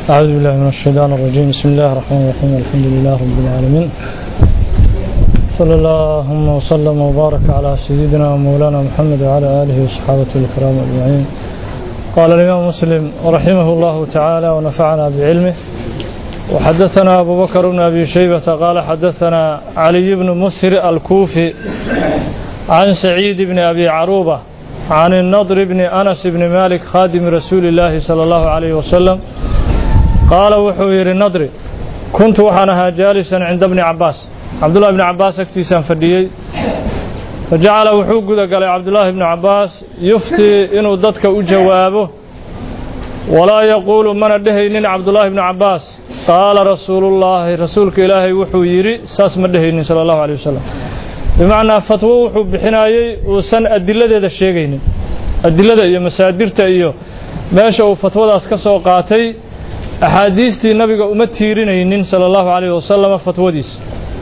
أعوذ بالله من الشيطان الرجيم بسم الله الرحمن الرحيم الحمد لله رب العالمين صلى اللهم وسلم وبارك على سيدنا ومولانا محمد وعلى آله وصحابته الكرام أجمعين قال الإمام مسلم رحمه الله تعالى ونفعنا بعلمه وحدثنا أبو بكر بن أبي شيبة قال حدثنا علي بن مسر الكوفي عن سعيد بن أبي عروبة عن النضر بن أنس بن مالك خادم رسول الله صلى الله عليه وسلم قال وحوير النضر كنت وحنها جالسا عند ابن عباس عبد الله بن عباس اكتسان فديي فجعل وحوق قال عبد الله بن عباس يفتي إنه ضدك أجوابه ولا يقول من الدهين عبد الله بن عباس قال رسول الله رسولك إلهي وحويري ساس مدهين صلى الله عليه وسلم bimacnaa fatwo wuxuu bixinayey uusan adiladeeda sheegaynin adilada iyo masaadirta iyo meesha uu fatwadaas ka soo qaatay axaadiistii nabiga uma tiirinaynin sala allahu calayhi wasalama fatwadiisa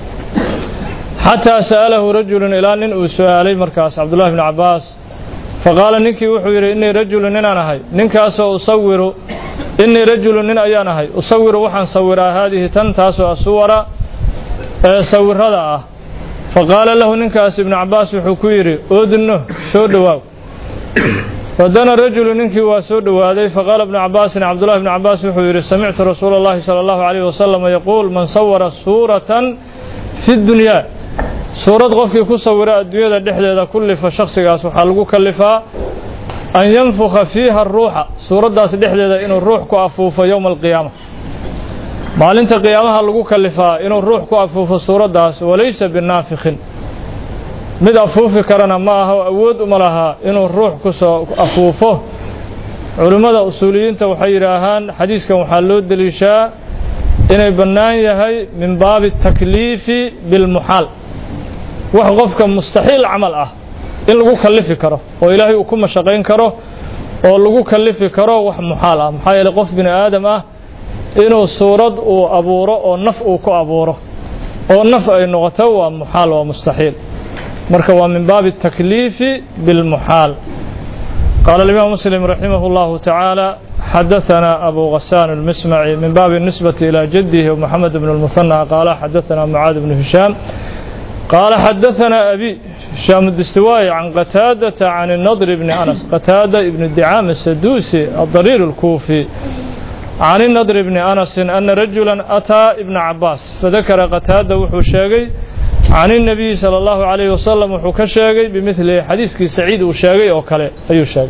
xataa sa'alahu rajulun ilaa nin uu su-aalay markaas cabdullahi bni cabbaas faqaala ninkii wuxuu yidhi innii rajulun ninaan ahay ninkaasoo usawiru innii rajulun nin ayaan ahay usawiru waxaan sawiraa haadihi tan taasoo asuwara ee sawirada ah faqaala lahu ninkaas ibnu cabbaas wuxuu ku yidhi odno soo dhowaaw fadana rajulu ninkii waa soo dhowaaday faqaala ibnu cabbaasin cabdullahi bnu cabbaas wuxuu yidhi samictu rasuula اllahi salى allahu alayh wasalam yaquul man sawara suuratan fi dunyaa suurad qofkii ku sawira adduunyada dhexdeeda kullifa shakhsigaas waxaa lagu kalifaa an yanfukha fiiha ruuxa suuraddaas dhexdeeda inuu ruux ku afuufo yowma alqiyaama maalinta qiyaamaha lagu kalifaa inuu ruux ku afuufo suuraddaas walaysa binaafikhin mid afuufi karana ma aha awood uma lahaa inuu ruux ku soo afuufo culimmada usuuliyiinta waxay yidhaahaan xadiiskan waxaa loo deliishaa inay bannaan yahay min baabi takliifi bilmuxaal wax qofka mustaxiil camal ah in lagu kallifi karo oo ilaahay uu ku mashaqayn karo oo lagu kallifi karo wax muxaal ah maxaa yeeley qof bini aadam ah inuu suurad uu abuuro oo naf uu ku abuuro oo naf ay noqoto waa muxaal waa mustaxiil marka waa min baabi الtakliifi biاlmuxaal qaala الimaam muslim raximah اllahu tacaala xadaثana abu غasaan اlmismaci min baabi الnisbati ilى jadihi moxamed bn اlmuhanى qaala xadaثana mucaad bnu hishaam qaala xadaثana abi hishaam distiwaayi can qataadata can الnadr bni anas qataada ibn dicaam asaduusi adariir اlkuufi can الnadr bni anasi ana rajula ataa ibna cabaas fadakara qataada wuxuu sheegay can الnabiyi salى اllahu عalayh wasalam wuxuu ka sheegay bimilihi xadiiskii saciid uu sheegay oo kale ayuu sheegay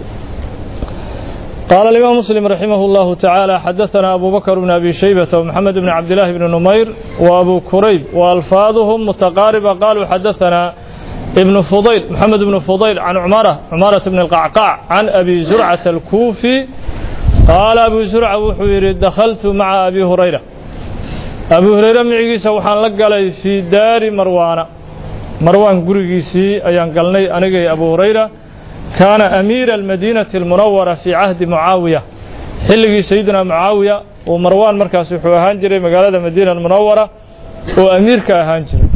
qaala imaam muslim raximah اllahu tacaala xadaثana abu bakr bn abi shaybata wmaxamed bn cabdillaahi bni numayr wa abu kurayb wa alfaaduhum mutaqaariba qaluu xadaثana ibnu fudayl moxamed bnu fudayl can cumara cumarata bn اlqacqac can abi zurcata alkuufi qaala abu zurca wuxuu yidhi dakhaltu maca abi hurayra abu hurayre micigiisa waxaan la galay fii daari marwaana marwaan gurigiisii ayaan galnay anigay abu hurayra kaana amiira almadiinati almunawara fii cahdi mucaawiya xilligii sayidina mucaawiya uu marwaan markaas wuxuu ahaan jiray magaalada madiina almunawara oo amiirka ahaan jiray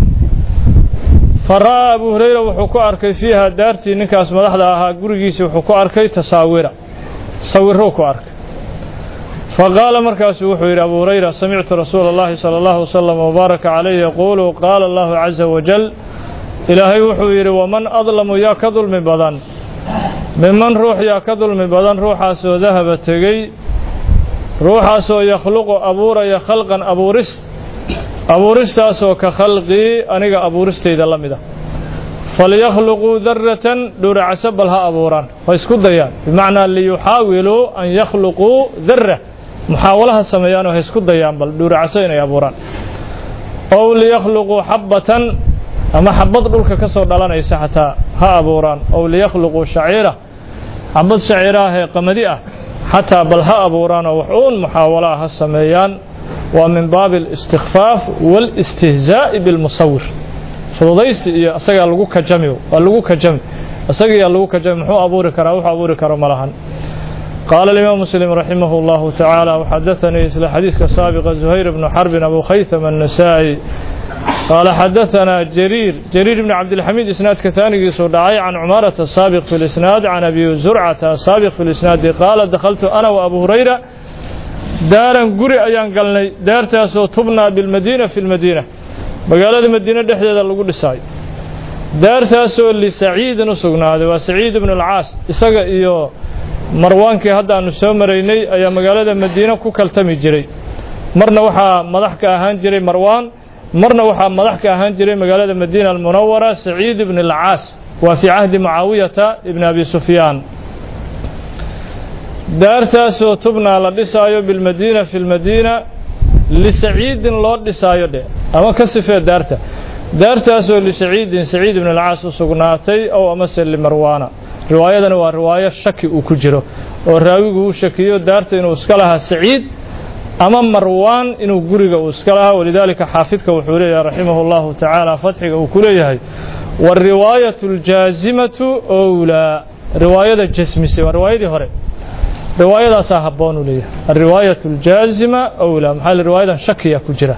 fa ra'aa abu hurayra wuxuu ku arkay fiiha daartii ninkaas madaxda ahaa gurigiisii wuxuu ku arkay tasaawira sawiruu ku arkay faqaala markaasuu wuxuu yidhi abu hurayra samictu rasuula اllahi salى اllahu wslm wbaaraka calayh yaquulu qaala allahu caza wajal ilaahay wuxuu yidhi waman adlamu yaa ka dulmi badan miman ruux yaa ka dulmi badan ruuxaasoo dahaba tegey ruuxaasoo yakhluqu abuuraya khalqan abuuris abuuristaasoo ka khalqii aniga abuuristayda la mid ah falyakhluquu daratan dhuuracaso bal ha abuuraan ha isku dayaan bimacnaa liyuxaawiluu an yakhluquu dara muxaawalaha sameeyaanoo ha isku dayaan bal dhuuracaso inay abuuraan ow liyakhluquu xabbatan ama xabad dhulka ka soo dhalanaysa xataa ha abuuraan ow liyakhluquu shaciira xabad shaciiraahee qamadi ah xataa bal ha abuuraanoo wax uun muxaawalaha ha sameeyaan waa min baabi اlistikfaaf wاlistihzaa'i biاlmusawir fududaysi iyo isagaa lagu kajami waa lagu kajami isagiyaa lagu kajami muxuu abuuri karaa wuxuu abuuri karo ma lahan qaala alimaam muslim raximah اllahu tacaala waxadaanii isla xadiiska saabiqa zuhayr bnu xarbin abu khaytham annasaa'i qaala xadaanaa jariir jariir bni cabdilxamiid isnaadka taanigiisuu dhacay can cumaarata asaabiq fi lisnaad can abi zurcata asaabiq fi lisnaadi qaala dakhaltu ana wa abu hurayra daaran guri ayaan galnay daartaasoo tubnaa bilmadiina fi lmadiina magaalada madiine dhexdeeda lagu dhisaayo daartaasoo lisaciidin u sugnaaday waa saciid ibnu alcaas isaga iyo marwaankii hadda aanu soo maraynay ayaa magaalada madiine ku kaltami jiray marna waxaa madax ka ahaan jiray marwaan marna waxaa madax ka ahaan jiray magaalada madiina almunawara saciid ibn alcaas waa fii cahdi mucaawiyata ibni abi sufyaan daartaasoo tubnaa la dhisaayo bilmadiina fi lmadiina lisaciidin loo dhisaayo dhe ama ka sifee daarta daartaasoo lisaciidin saciid ibn alcaas u sugnaatay ow amase limarwaana riwaayadani waa riwaayo shaki uu ku jiro oo raawigu uu shakiyo daarta inuu iska lahaa saciid ama marwaan inuu guriga uu iska lahaa walidaalika xaafidka wuxuu leeyahay raximah اllahu tacaala fatxiga uu ku leeyahay wariwaayat اljaazimatu owlaa riwaayada jasmise waa riwaayadii hore riwaayadaasaa habboon uu leeyahay alriwaayat اljaazima owlaa maxaa le riwaayadan shakiya ku jira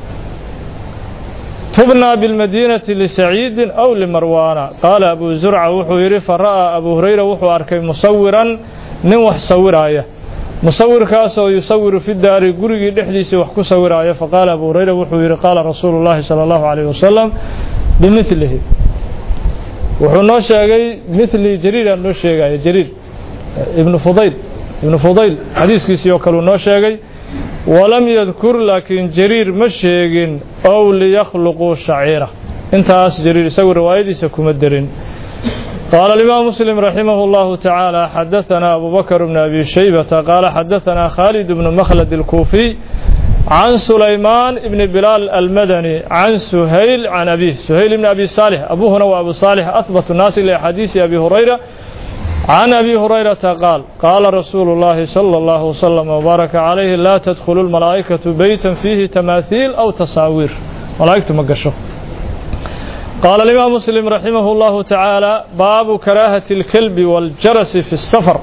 tubnaa bilmadiinati lisaciidin aw limarwaana qaala abu zurca wuxuu yidhi fara'aa abu hurayra wuxuu arkay musawiran nin wax sawiraaya musawirkaasoo yusawiru fi daari gurigii dhexdiisii wax ku sawiraaya faqaala abu hurayra wuxuu yidhi qaala rasuulu llahi salى allahu alayh wasalam bimilihi wuxuu noo sheegay mili jariiraa noo sheegaya jariir ibnu fudayl ibnu fudayl xadiiskiisii oo kaleu noo sheegay walam yadkur laakiin jariir ma sheegin ow liyakhluquu shaciira intaas jariir isagu riwaayadiisa kuma derin قال الإمام مسلم رحمه الله تعالى حدثنا أبو بكر بن أبي شيبة قال حدثنا خالد بن مخلد الكوفي عن سليمان بن بلال المدني عن سهيل عن أبيه سهيل بن أبي صالح أبوه وأبو صالح أثبت الناس لحديث أبي هريرة عن أبي هريرة قال قال رسول الله صلى الله وسلم وبارك عليه لا تدخل الملائكة بيتا فيه تماثيل أو تصاوير ملائكة مقشو قال الإمام مسلم رحمه الله تعالى باب كراهة الكلب والجرس في السفر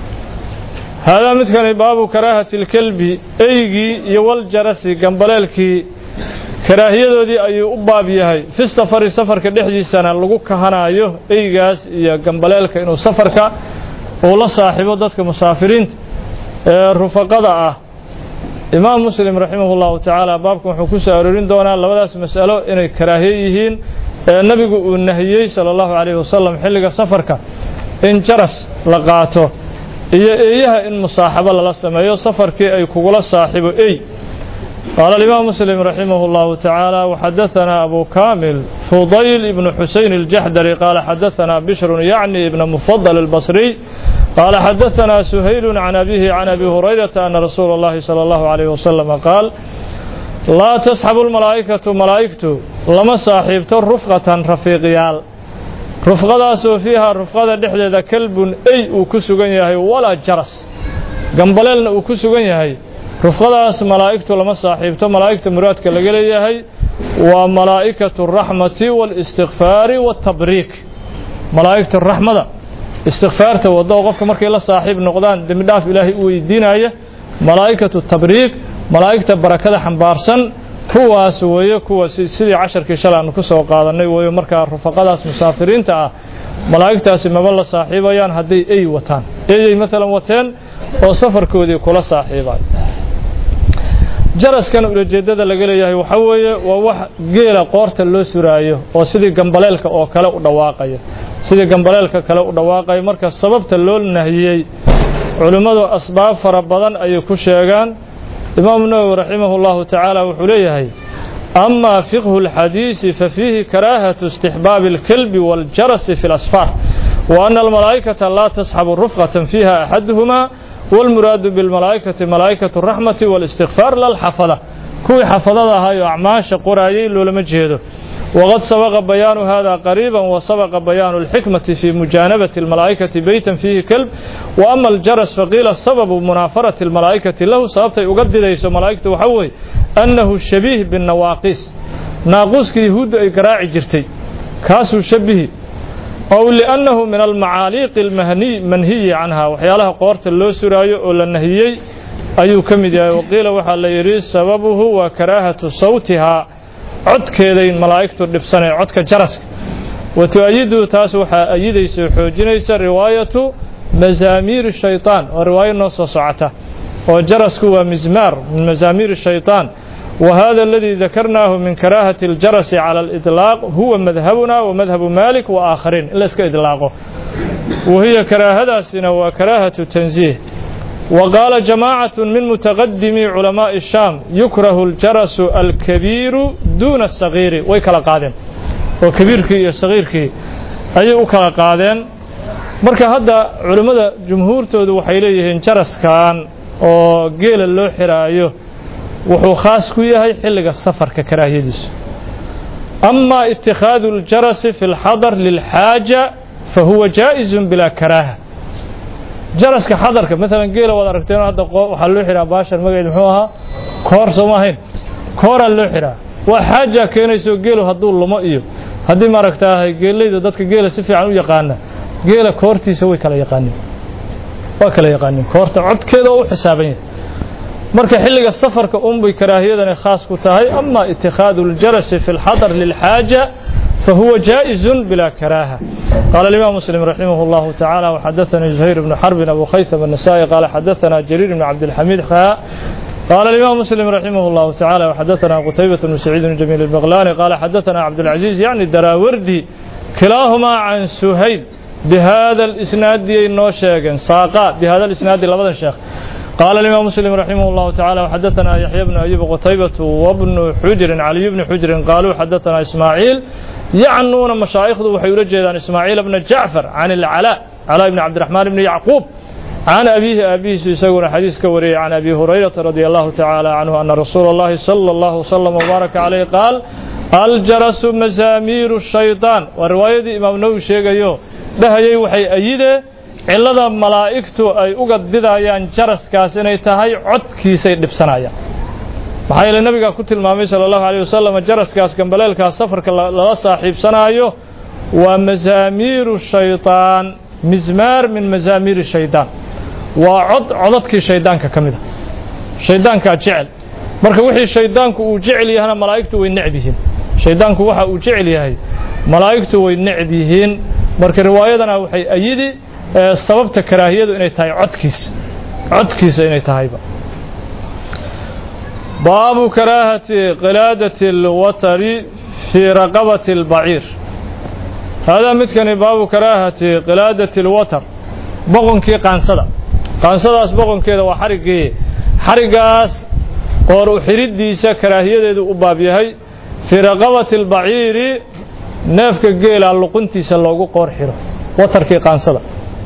هذا مثل باب كراهة الكلب أيجي يوالجرس قنبلالكي karaahiyadodii ayuu u baab yahay fi safari safarka dhexdiisana lagu kahanaayo eygaas iyo gambaleelka inuu safarka uu la saaxiibo dadka musaafiriinta ee rufaqada ah imaam muslim raximah llahu tacaala baabkan wuxuu ku soo aroorin doonaa labadaas mas'alo inay karaahiye yihiin ee nebigu uu nahiyey sala allahu calayhi wasalam xilliga safarka in jaras la qaato iyo eeyaha in musaaxabo lala sameeyo safarkii ay kugula saaxibo ey قال الإمام مسلم رحمه الله تعالى وحدثنا أبو كامل فضيل بن حسين الجحدري قال حدثنا بشر يعني ابن مفضل البصري قال حدثنا سهيل عن أبيه عن أبي هريرة أن رسول الله صلى الله عليه وسلم قال لا تسحب الملائكة ملائكة لما صاحبت رفقة رفيقيال رفقة فيها رفقة دحدة كلب أي وكسوغن يهي ولا جرس قنبللنا وكسوغن يهي rufqadaas malaa'igtu lama saaxiibto malaa'igta muraadka laga leeyahay waa malaa'ikatu raxmati waalistikfaari waatabriik malaa'igta raxmada istikfaarta waddo oo qofka markay la saaxiib noqdaan dembi dhaaf ilaahay u weydiinaya malaa'ikatu tabriik malaa'igta barakada xambaarsan kuwaas weeye kuwa sidii casharkii shalay aanu ku soo qaadannay weeye markaa rufaqadaas musaafiriinta ah malaa'igtaasi maba la saaxiibayaan hadday ey wataan eyay maalan wateen oo safarkoodii kula saaxiibay jaraskan ulajeedada laga leeyahay waxa weeye waa wax geela qoorta loo suraayo oo sidii gambaleelka oo kale u dhawaaqaya sidii gambaleelka kale u dhawaaqaya marka sababta loo nahiyey culimmadu asbaab fara badan ayay ku sheegaan imaamu nawowi raximah اllahu tacaala wuxuu leeyahay ama fiqhu اlxadiisi fafiihi karaahatu istixbaabi اlkelbi wاljarasi fi اlasfaar wa ana almalaa'ikata laa tasxabu rufqatan fiiha axaduhuma والمراad بالملaaئكة ملaaئكة الرحمة والاستغفاar للxفdة kuwii xafadada ahaayoo acmaaشha qoraayay loolama jeedo وqad sabqa بيان hذا قريبا وsبقa بيان الحكمة في مجانبة الملaaئكة بيتا فيه كلب وأما الجرس فقيل سبب مناaفرة الملaaئكة lahu sababtay uga didayso مalaaئgta waxa weye أنه شhبيه بالنawاaqis naaquuska yahuudda ay garaaci jirtay kaasuu shabihi ow liannahu min almacaaliiqi almanhiyi canha waxyaalaha qoorta loo suraayo oo la nahiyey ayuu ka mid yahay waqiila waxaa la yidhi sababuhu waa karaahatu sawtihaa codkeeday malaa'igtu dhibsanee codka jaraska wa tu-ayiduhu taas waxaa ayidaysa oo xoojinaysa riwaayatu masaamiiri shaytaan oo riwaayo noo soo socota oo jarasku waa mizmaar min mazaamiir shayطaan وهذا الذي ذكرناه من كراهة الجرس على الإطلاق هو مذهبنا ومذهب مالك وآخرين إلا اسك إطلاقه وهي كراهة سنة وكراهة تنزيه وقال جماعة من متقدمي علماء الشام يكره الجرس الكبير دون الصغير ويكلا قادم وكبيرك صغيرك أي أكلا قادم marka hadda culimmada jumhuurtoodu waxay leeyihiin jaraskan oo geela loo xiraayo wuxuu khaas ku yahay xilliga safarka karaahiyadiisu ama itikhaadu aljarasi fi lxadar lilxaaja fa huwa jaa'izun bilaa karaaha jaraska xadarka maalan geela waad aragteen hadda waxaa loo xiraa baashan magaceed muxuu ahaa koor sooma ahayn kooraa loo xiraa waa xaaja keenayso geelu hadduu lumo iyo haddii maaragtaahay geelayda dadka geela si fiican u yaqaana geela koortiisa way kala yaqaanin waa kala yaqaanin koorta codkeeda oo u xisaaban yahay marka xilliga safarka unbay karaahiyadani khaas ku tahay ama itikhaadu aljarasi fi lxadar lilxaaja فهو جائز بلا كراهة قال الإمام مسلم رحمه الله تعالى وحدثني زهير بن حرب أبو خيثم النسائي قال حدثنا جرير بن عبد الحميد خاء قال الإمام مسلم رحمه الله تعالى وحدثنا قتيبة بن سعيد بن جميل البغلاني قال حدثنا عبد العزيز يعني الدراوردي كلاهما عن سهيل بهذا الإسناد نوشيغن ساقا بهذا الإسناد لبدا شيخ قال الإمام مسلم رحمه الله تعالى وحدثنا يحيى بن أيوب قتيبة وابن حجر علي بن حجر قالوا حدثنا إسماعيل يعنون مشايخ وحي عن إسماعيل بن جعفر عن العلاء علاء بن عبد الرحمن بن يعقوب عن أبيه أبيه سيسور حديث كوري عن أبي هريرة رضي الله تعالى عنه أن رسول الله صلى الله وسلم وبارك عليه قال الجرس مزامير الشيطان ورواية إمام نووي شيغيو dhahayay waxay ayide cillada malaa'igtu ay uga didayaan jaraskaas inay tahay codkiisay dhibsanayaan maxaa yeele nabigaa ku tilmaamay sala allahu alayh wasalam jaraskaas gambaleelkaas safarka lala saaxiibsanaayo waa mazaamiiru shaytaan mizmaar min mazaamiiri shaydaan waa cod codadkii shaydaanka ka mid a shaydaankaa jecel marka wixii shaydaanku uu jecel yahana malaa'igtu way necb yihiin shaydaanku waxa uu jecel yahay malaa'igtu way necb yihiin marka riwaayadana waxay ayidi sababta karaahiyadu inay tahay codkiisa codkiisa inay tahayba baabu karaahati qilaadati اlwatari fii raqabati اlbaciir haadaa midkani baabu karaahati qilaadati اlwatar boqonkii qaansada qaansadaas boqonkeeda waa xariggii xariggaas qoor u xidhiddiisa karaahiyadeedu u baab yahay fii raqabati اlbaciiri neefka geela luquntiisa loogu qoor xiro watarkii qaansada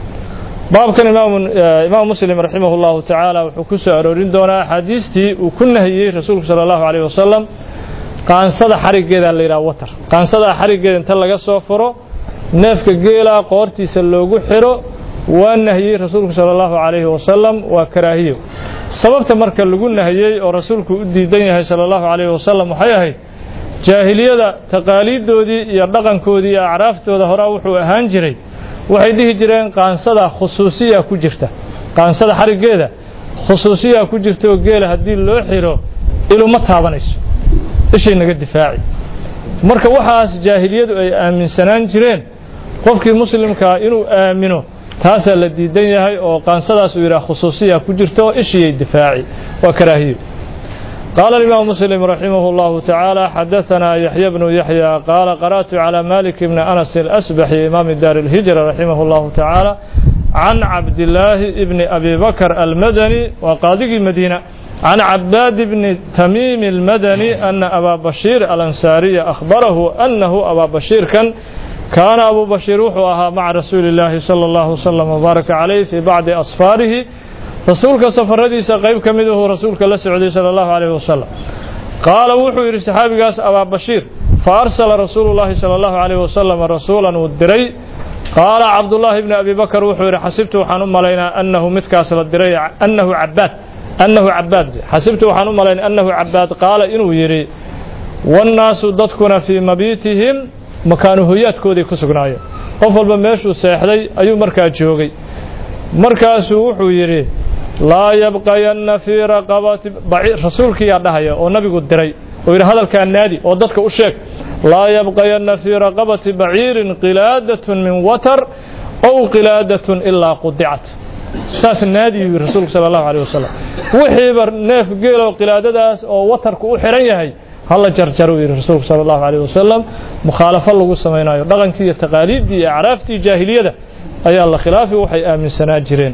baabkan imaam muslim raximah اllahu tacaala wuxuu ku soo aroorin doonaa axaadiistii uu ku nahiyey rasuulku sala allahu alayh wasalam qaansada xariggeeda la yidhaha watar qaansada xariggeeda inta laga soo furo neefka geela qoortiisa loogu xiro waa nahiyey rasuulku sala allahu alayhi wasalam waa karaahiyo sababta marka lagu nahiyey oo rasuulku u diidan yahay sala allahu alayhi wasalam waxay ahayd jaahiliyada taqaaliiddoodii iyo dhaqankoodii iyo acraaftooda horaa wuxuu ahaan jiray waxay dhihi jireen qaansada khusuusiya ku jirta qaansada xariggeeda khusuusiya ku jirta oo geela haddii loo xiro iluma taabanayso ishay naga difaaci marka waxaas jaahiliyadu ay aaminsanaan jireen qofkii muslimkaa inuu aamino taasaa la diidan yahay oo qaansadaas uu yidhaha khusuusiya ku jirta oo ishiyay difaaci waa karaahiyo قال الإمام مسلم رحمه الله تعالى حدثنا يحيى بن يحيى قال قرأت على مالك بن أنس الأسبحي إمام دار الهجرة رحمه الله تعالى عن عبد الله بن أبي بكر المدني وقاضي المدينة عن عباد بن تميم المدني أن أبا بشير الأنصاري أخبره أنه أبا بشير كان كان أبو بشير وحوها مع رسول الله صلى الله وسلم وبارك عليه في بعض أصفاره rasuulka safaradiisa qayb ka miduhu rasuulka la socday sala allahu calayhi wasalam qaala wuxuu yidhi saxaabigaas abaa bashiir fa arsala rasuulu llaahi sala allahu calayhi wasalam rasuulan uu diray qaala cabdullaahi bni abi bakar wuxuu yidhi xasibtu waxaan u malaynaa annahu midkaas la diray annahu cabaad annahu cabaad xasibtu waxaan u malaynaa annahu cabaad qaala inuu yidhi wannaasu dadkuna fii mabiitihim makaanu hoyaadkoodii ku sugnaayeen qof walba meeshuu seexday ayuu markaa joogay markaasuu wuxuu yidhi laa yabqayanna fii raqabati rasuulkiiyaa dhahaya oo nabigu diray oo yidhi hadalkaa naadi oo dadka u sheeg laa yabqayanna fii raqabati baciirin qilaadatun min watar ow qilaadatun ilaa qudicat saas naadiyu yiri rasuulku sala allahu calayh wasalam wixiiba neef geeloo qilaadadaas oo watarku u xiran yahay hala jarjaro yidhi rasuulku sala allahu calayh wasalam mukhaalafo lagu samaynayo dhaqankii iyo taqaaliiddii iyo acraaftii jaahiliyada ayaa la khilaafi waxay aaminsanaa jireen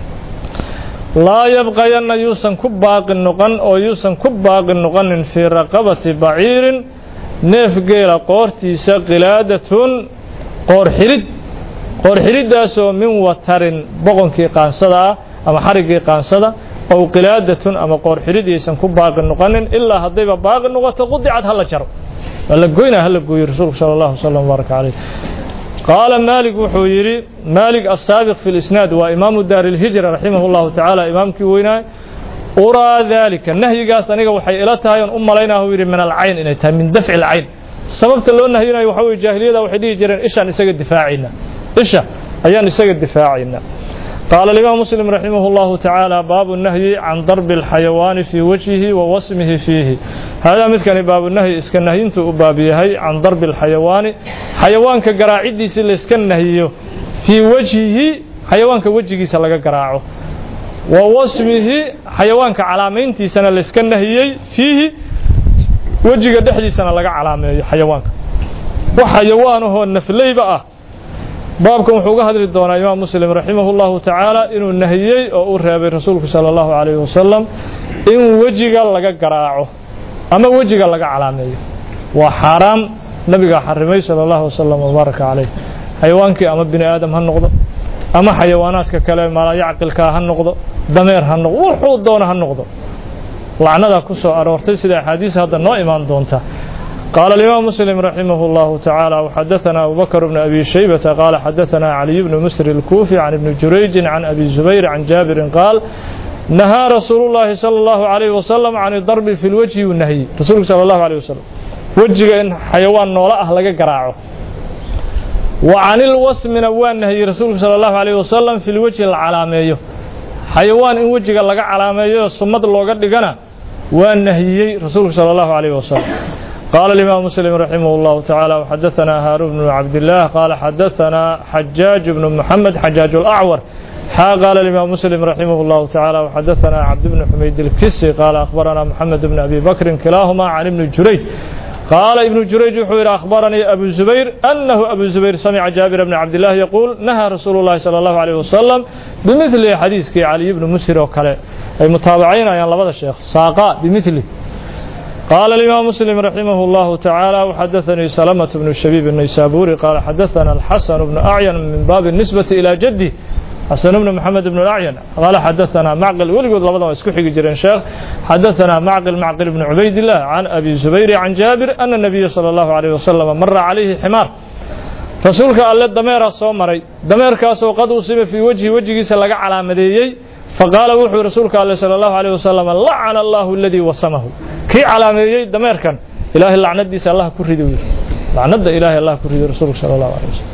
laa yabqayanna yuusan ku baaqi noqon oo yuusan ku baaqi noqonin fii raqabati baciirin neef geela qoortiisa qilaadatun qoor xidhid qoor xidhiddaasoo min watarin boqonkii qaansada ah ama xariggii qaansada ow qilaadatun ama qoor xidhid yaysan ku baaqi noqonin ilaa haddayba baaqi noqoto qudicad hala jaro waa la goynaa hala gooyo rasuulku sala allahu wasalam wbaaraka caleyh qaala maalik wuxuu yidhi maalik asaabiq fi lisnaad waa imaamu daari ilhijra raximah llahu tacaala imaamkii weynaay uraa daalika nahyigaas aniga waxay ila tahay oon u malaynaa uu yidhi min alcayn inay tahay min dafci alcayn sababta loo nahyinayo waxa weye jaahiliyada waxay dhihi jireen ishaan isaga difaacayna isha ayaan isaga difaacayna qaala alimaam muslim raximah اllahu tacaala baabu nahyi can darbi اlxayawaani fii wajhihi wa wasmihi fiihi haadaa midkani baabunahyi iska nahyintuu u baab yahay can darbi اlxayawaani xayawaanka garaaciddiisii layska nahyiyo fii wajhihi xayawaanka wejigiisa laga garaaco wa wasmihi xayawaanka calaamayntiisana layska nahiyey fiihi wejiga dhexdiisana laga calaameeyo xayawaanka wax xayawaanahoo nafleyba ah baabkan wuxuu uga hadli doonaa imaam muslim raximah اllahu tacaala inuu nahiyey oo u reebay rasuulku salى اllahu calayh wasalam in wejiga laga garaaco ama wejiga laga calaameeyo waa xaaraam nabigaa xarimay salى اllahu wasalam wbaaraka calayh xayawaankii ama bini aadam ha noqdo ama xayawaanaadka kale maalayacqilkaa ha noqdo dameer ha noqdo wuxuu doono ha noqdo lacnadaa ku soo aroortay sida axaadiis hadda noo imaan doonta قال الإمام مسلم رحمه الله تعالى وحدثنا أبو بكر بن أبي شيبة قال حدثنا علي بن مسر الكوفي عن ابن جريج عن أبي الزبير عن جابر قال نهى رسول الله صلى الله عليه وسلم عن الضرب في الوجه والنهي رسول صلى الله عليه وسلم وجه إن حيوان نولا لك قراعه وعن الوسم نوان نهي رسول صلى الله عليه وسلم في الوجه العلامية حيوان إن وجه لك علامية صمد لوغا دغنا والنهي رسول صلى الله عليه وسلم قال الإمام مسلم رحمه الله تعالى وحدثنا هارون بن عبد الله قال حدثنا حجاج بن محمد حجاج الأعور حا قال الإمام مسلم رحمه الله تعالى وحدثنا عبد بن حميد الكسي قال أخبرنا محمد بن أبي بكر كلاهما عن ابن جريج قال ابن جريج حوير أخبرني أبو الزبير أنه أبو الزبير سمع جابر بن عبد الله يقول نهى رسول الله صلى الله عليه وسلم بمثل حديث علي بن مسر وكله أي متابعين يا الله الشيخ ساقا بمثله قال الإمام مسلم رحمه الله تعالى وحدثني سلمة بن الشبيب النيسابوري قال حدثنا الحسن بن أعين من باب النسبة إلى جدي حسن بن محمد بن الأعين قال حدثنا معقل ولقد لبضا اسكحي جرين شيخ حدثنا معقل معقل بن عبيد الله عن أبي الزبير عن جابر أن النبي صلى الله عليه وسلم مر عليه حمار رسولك الله دمير الصومري دمير كاسو قد أصيب في وجه وجهه سلق على مديي فقال وحي رسولك الله صلى الله عليه وسلم لعن الله الذي وصمه كي علاميي دميركن إلهي لعنة ديس الله كريدو لعنة إلهي الله كريدو رسولك صلى الله عليه وسلم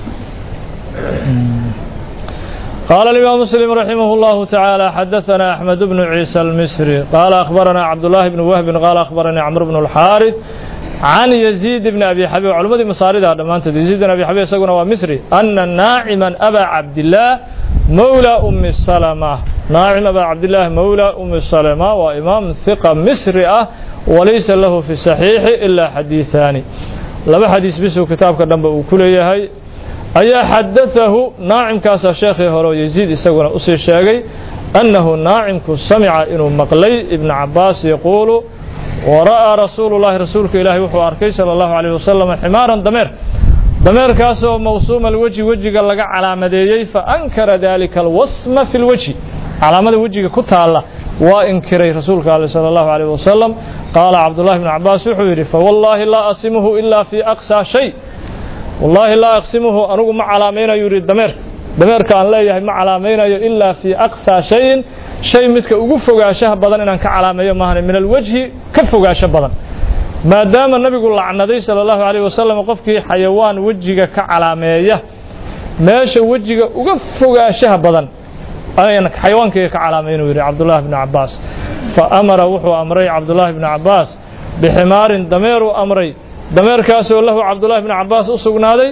قال الإمام مسلم رحمه الله تعالى حدثنا أحمد بن عيسى المصري قال أخبرنا عبد الله بن وهب قال أخبرني عمرو بن الحارث عن يزيد بن أبي حبيب علماء مصاري هذا ما أنت يزيد بن أبي حبيب سقنا ومصري أن ناعما أبا عبد الله مولى أم السلمة ناعم أبا عبد الله مولى أم السلمة وإمام ثقة مصري أه وليس له في الصحيح إلا حديثان لما حديث بسو كتاب كدنب وكل يهي أي حدثه ناعم كاسا شيخ هرو يزيد يسقنا أسي الشاقي أنه ناعم سمع إنه مقلي ابن عباس يقول ورأى رسول الله رسولك إلهي وحو أركي صلى الله عليه وسلم حمارا دمير دمير كاسو موسوم الوجه وجه لقى على مديي فأنكر ذلك الوصم في الوجه على مدى وجه كتالة وإنكري رسولك صلى الله عليه وسلم قال عبد الله بن عباس وحيري فوالله لا أصمه إلا في أقصى شيء والله لا أقسمه أنه ما علامين يريد دمير دمير كان لا ما علامين إلا في أقصى شيء شيء مثل أقفق أشاه بدن إن كعلامين مهن من الوجه كفق أشاه بدن ما دام النبي قال عن النبي صلى الله عليه وسلم قفك حيوان وجهك كعلامية ماشي وجهك أقفق أشاه بدن أنا حيوان كعلامين يريد عبد الله بن عباس فأمر وحو أمري عبد الله بن عباس بحمار دمير أمري dameerkaasoo lahu cabdullaahi bni cabbaas u sugnaaday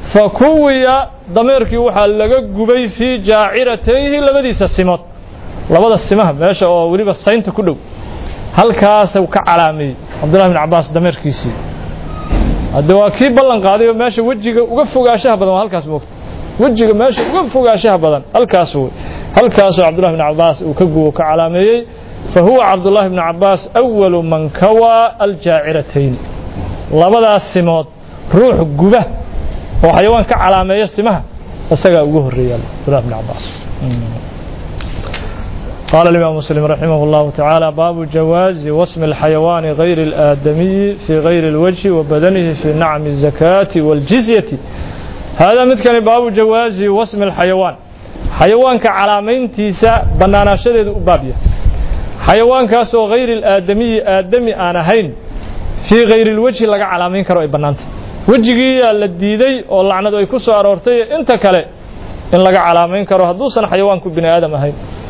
fa kuwiya dameerkii waxaa laga gubay fii jaaciratayhi labadiisa simood labada simaha meesha oo weliba saynta ku dhow halkaasuu ka calaameeyey cabdullahi bin cabbaas dameerkiisii hadde waa kii ballan qaaday oo meesha wejiga uga fogaashaha badan waa halkaas moogta wejiga meesha uga fogaashaha badan halkaas wey halkaasoo cabdullahi bin cabbaas uu ka gubo ka calaameeyey fa huwa cabdullahi bni cabbaas awalu man kawaa aljaaciratayn labadaas simood ruux guba oo xayawaan ka calaameeya simaha isagaa ugu horreeya cabdullahi bni cabbaas قال الإمام مسلم رحمه الله تعالى باب جواز واسم الحيوان غير الآدمي في غير الوجه وبدنه في نعم الزكاة والجزية هذا مثل باب جواز واسم الحيوان حيوان كعلامين تيسا بنانا شدد أبابية حيوان كاسو غير الآدمي آدمي أنا هين في غير الوجه لقى علامين كرو بنانت وجهي الديدي oo lacnadu ay ku soo aroortay inta kale in laga calaamayn karo hadduusan xayawaanku bini aadam ahayn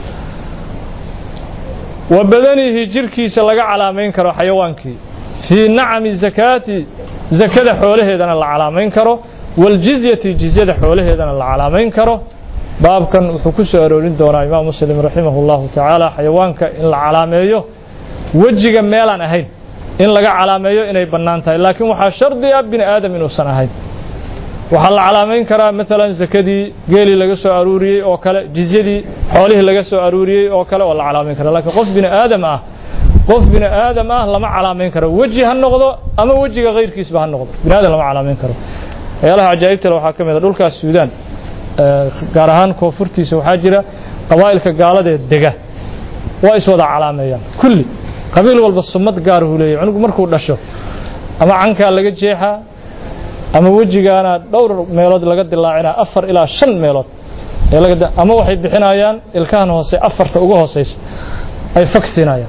wa badanihi jirkiisa laga calaamayn karo xayawaankii fii nacami zakaati zakada xoolaheedana la calaamayn karo waljizyati jizyada xoolaheedana la calaamayn karo baabkan wuxuu ku soo aroorin doonaa imaam muslim raximah اllahu tacaala xayawaanka in la calaameeyo wejiga meelaan ahayn in laga calaameeyo inay bannaan tahay laakiin waxaa shardi ah bini aadam inuusan ahayn waxaa la calaamayn karaa maalan zakadii geelii laga soo aruuriyey oo kale jizyadii xoolihii laga soo aruuriyey oo kale oo la calaamayn kara lakiin qof bini aadam ah qof bini aadam ah lama calaamayn karo weji ha noqdo ama wejiga kayrkiisba ha noqdo bini aadam lama calaamayn karo waxyaalaha cajaa'ibtale waxaa ka mid a dhulkaas suudaan gaar ahaan koonfurtiisa waxaa jira qabaa'ilka gaaladeed dega waa iswada calaameeyaan kulli qabiil walba sumad gaaruu leeyahy cunugu markuu dhasho ama cankaa laga jeexaa ama wejigaana dhowr meelood laga dilaacinaa afar ilaa shan meelood ama waxay bixinayaan ilkahan hoose afarta uga hooseysa ay fagsiinayaan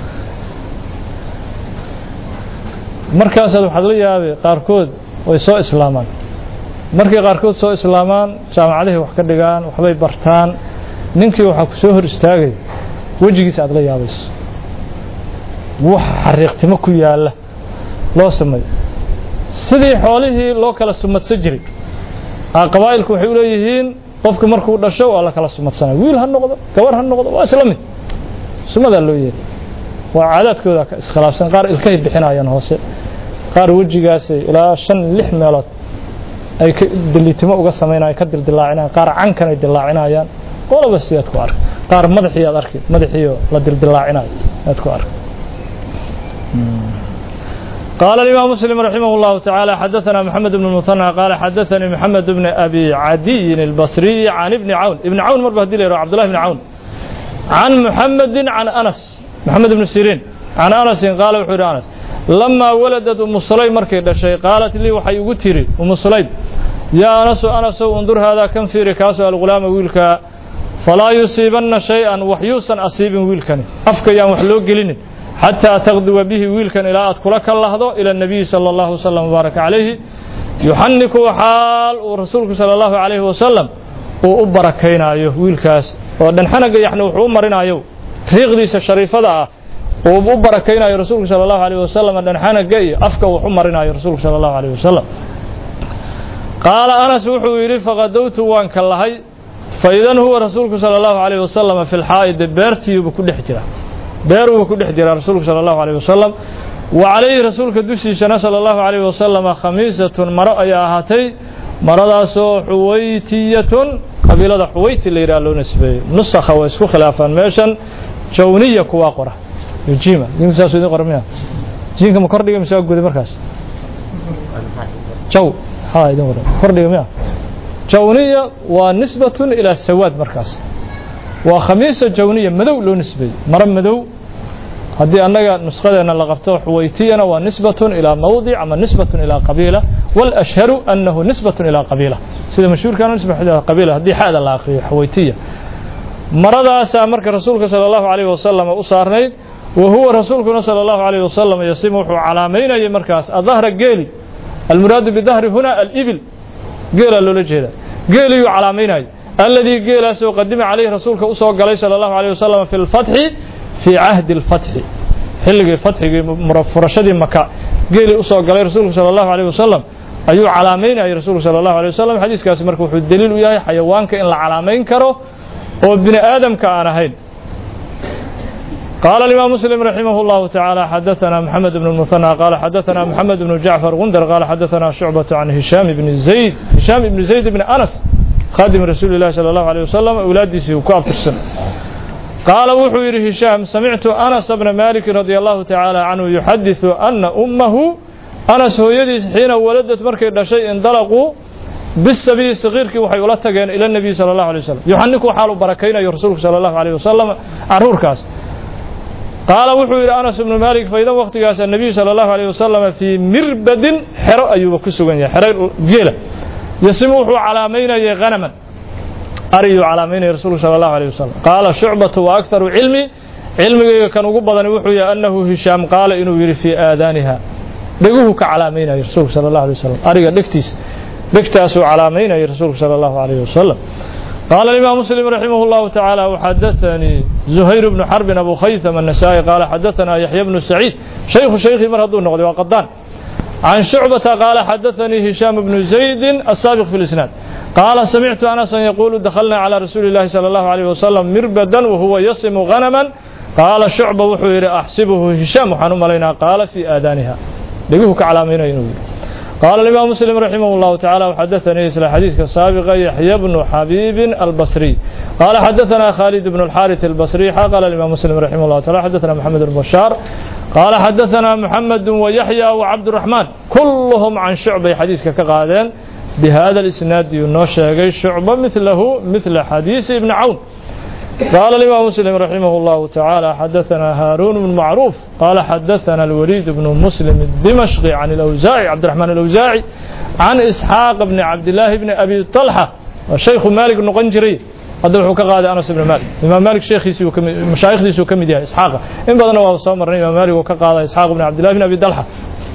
markaasaad waxaad la yaabay qaarkood way soo islaamaan markay qaarkood soo islaamaan jaamacadihii wax ka dhigaan waxbay bartaan ninkii waxaa ku soo hor istaagaya wejigiisa aad la yaabayso wax xariiqtimo ku yaalla loo sameeyo sidii xoolihii loo kala sumadsan jiray qabaa'ilku waxay u leeyihiin qofku markuu dhasho waa la kala sumadsanaya wiil ha noqdo gabar ha noqdo waa isla mid sumadaa loo yeeli waa caadaadkooda iskhilaafsan qaar ilkahay bixinayaan hoose qaar wejigaasay ilaa shan lix meelood ay deliitimo uga samaynayan ka dildilaacinayaan qaar cankan ay dilaacinayaan qoloba sidaad ku arka qaar madaxii aad arki madaxiioo la dildilaacinayo aad ku arka قال الإمام مسلم رحمه الله تعالى حدثنا محمد بن المثنى قال حدثني محمد بن أبي عدي البصري عن ابن عون ابن عون مر بهدي عبد الله بن عون عن محمد عن أنس محمد بن سيرين عن أنس قال وحير أنس لما ولدت أم سليم مركي شيء قالت لي وحي قتري أم سليم يا أنس أنس انظر هذا كم في ركاس الغلام ويلك فلا يصيبن شيئا وحيوسا أصيب ويلكني أفك يا محلوق قلني حتى تغدو به ويلكا إلى أدخلك اللحظة إلى النبي صلى الله وسلم وبارك عليه يحنك حال ورسولك صلى الله عليه وسلم وأبركينا أيه ويلكاس ودن حنق يحنو حومرنا أيه ريغديس الشريفة وأبركينا أيه رسولك صلى الله عليه وسلم ودن حنق أفك وحومرنا أيه رسولك صلى الله عليه وسلم قال أنس وحو يري فغدوت وانك اللهي فإذا هو رسولك صلى الله عليه وسلم في الحائد بيرتي بكل حجره beeruuba ku dhex jira rasuulku sala allahu alayh wasalam wa calayhi rasuulka dushiisana sala allahu alayh wasalam khamiisatun maro ayaa ahaatay maradaasoo xuwaytiyatun qabiilada xuwayti la yidhaha loo nisbeeyey nusakha waa isku khilaafaan meeshan jawniya kuwaa qora jima diinku saasuu idin qora miya jiinka ma kordhiga mise waa guday markaas jaw haa idin qora kordhiga miya jawniya waa nisbatun ilaa sawaad markaas waa khamiisa jawniya madow loo nisbeeyey maro madow haddii annaga nusqadeena la qabto xuwaytiyana waa nisbatun ilaa mawdic ama nisbatun ilaa qabiila walashharu annahu nisbatun ilaa qabiila sida mashhuurkaana nisba ilaa qabiila haddii xaada la akriyo xuwaytiya maradaasaa marka rasuulka sala allahu calayhi wasalam u saarnayd wa huwa rasuulkuna sala allahu calayhi wasalam yasimu wuxuu calaamaynayay markaas adahra geeli almuraadu bidahri huna alibil geelaa loola jeeda geeliyuu calaamaynayay الذي قيل سو قدم عليه رسولك أسوى قلي صلى الله عليه وسلم في الفتح في عهد الفتح حلق الفتح فرشد مكة قيل أسوى قلي رسولك صلى الله عليه وسلم ayuu calaamaynayay rasuulku sala allahu alay wasalam xadiiskaasi marka wuxuu daliil u yahay xayawaanka in la calaamayn karo oo bini aadamka aan ahayn قال الإمام مسلم رحمه الله تعالى حدثنا محمد بن المثنى قال حدثنا محمد بن جعفر غندر قال حدثنا شعبة عن هشام بن زيد هشام بن زيد بن أنس خادم رسول الله صلى الله عليه وسلم أولادي وكاب السنة قال وحوير هشام سمعت أنس بن مالك رضي الله تعالى عنه يحدث أن أمه أنس هو يدي حين ولدت مركز شيء انطلقوا بالسبي الصغير كي وحي ولا تجين إلى النبي صلى الله عليه وسلم يحنكوا حال بركينا يا رسولك صلى الله عليه وسلم عرور كاس قال وحو يرى أنس بن مالك فإذا وقت قاس النبي صلى الله عليه وسلم في مربد حرو أيوب كسوغن يا حرو جيلة يسموه علامين يا غنما أريو علامين رسول صلى الله عليه وسلم قال شعبة وأكثر علمي علمي كان قبضا وحو أنه هشام قال إنه يري في آذانها دقوه كعلامين يا رسول صلى الله عليه وسلم أريو دكتيس دكتاس علامين يا رسول صلى الله عليه وسلم قال الإمام مسلم رحمه الله تعالى وحدثني زهير بن حرب أبو خيثم النسائي قال حدثنا يحيى بن سعيد شيخ شيخ مرهد النقل وقدان عن شعبة قال حدثني هشام بن زيد السابق في الإسناد قال سمعت أنسا يقول دخلنا على رسول الله صلى الله عليه وسلم مربدا وهو يصم غنما قال شعبة وحوير أحسبه هشام وحنم علينا قال في آذانها لقيه كعلامين ينوي قال الإمام مسلم رحمه الله تعالى وحدثني إسلا حديث السابق يحيى بن حبيب البصري قال حدثنا خالد بن الحارث البصري قال الإمام مسلم رحمه الله تعالى حدثنا محمد بن بشار قال حدثنا محمد ويحيى وعبد الرحمن كلهم عن شعبة حديث كقادين بهذا الإسناد ينوشى شعبة مثله مثل حديث ابن عون قال الإمام مسلم رحمه الله تعالى حدثنا هارون بن معروف قال حدثنا الوليد بن مسلم الدمشقي عن الأوزاعي عبد الرحمن الأوزاعي عن إسحاق بن عبد الله بن أبي طلحة والشيخ مالك بن قنجري هذا وحو كقاد أنس بن مالك إمام مالك شيخي مشايخ دي سو كمديها إسحاق إن بدنا وهو صامر إمام مالك وكقاد إسحاق بن عبد الله بن أبي طلحة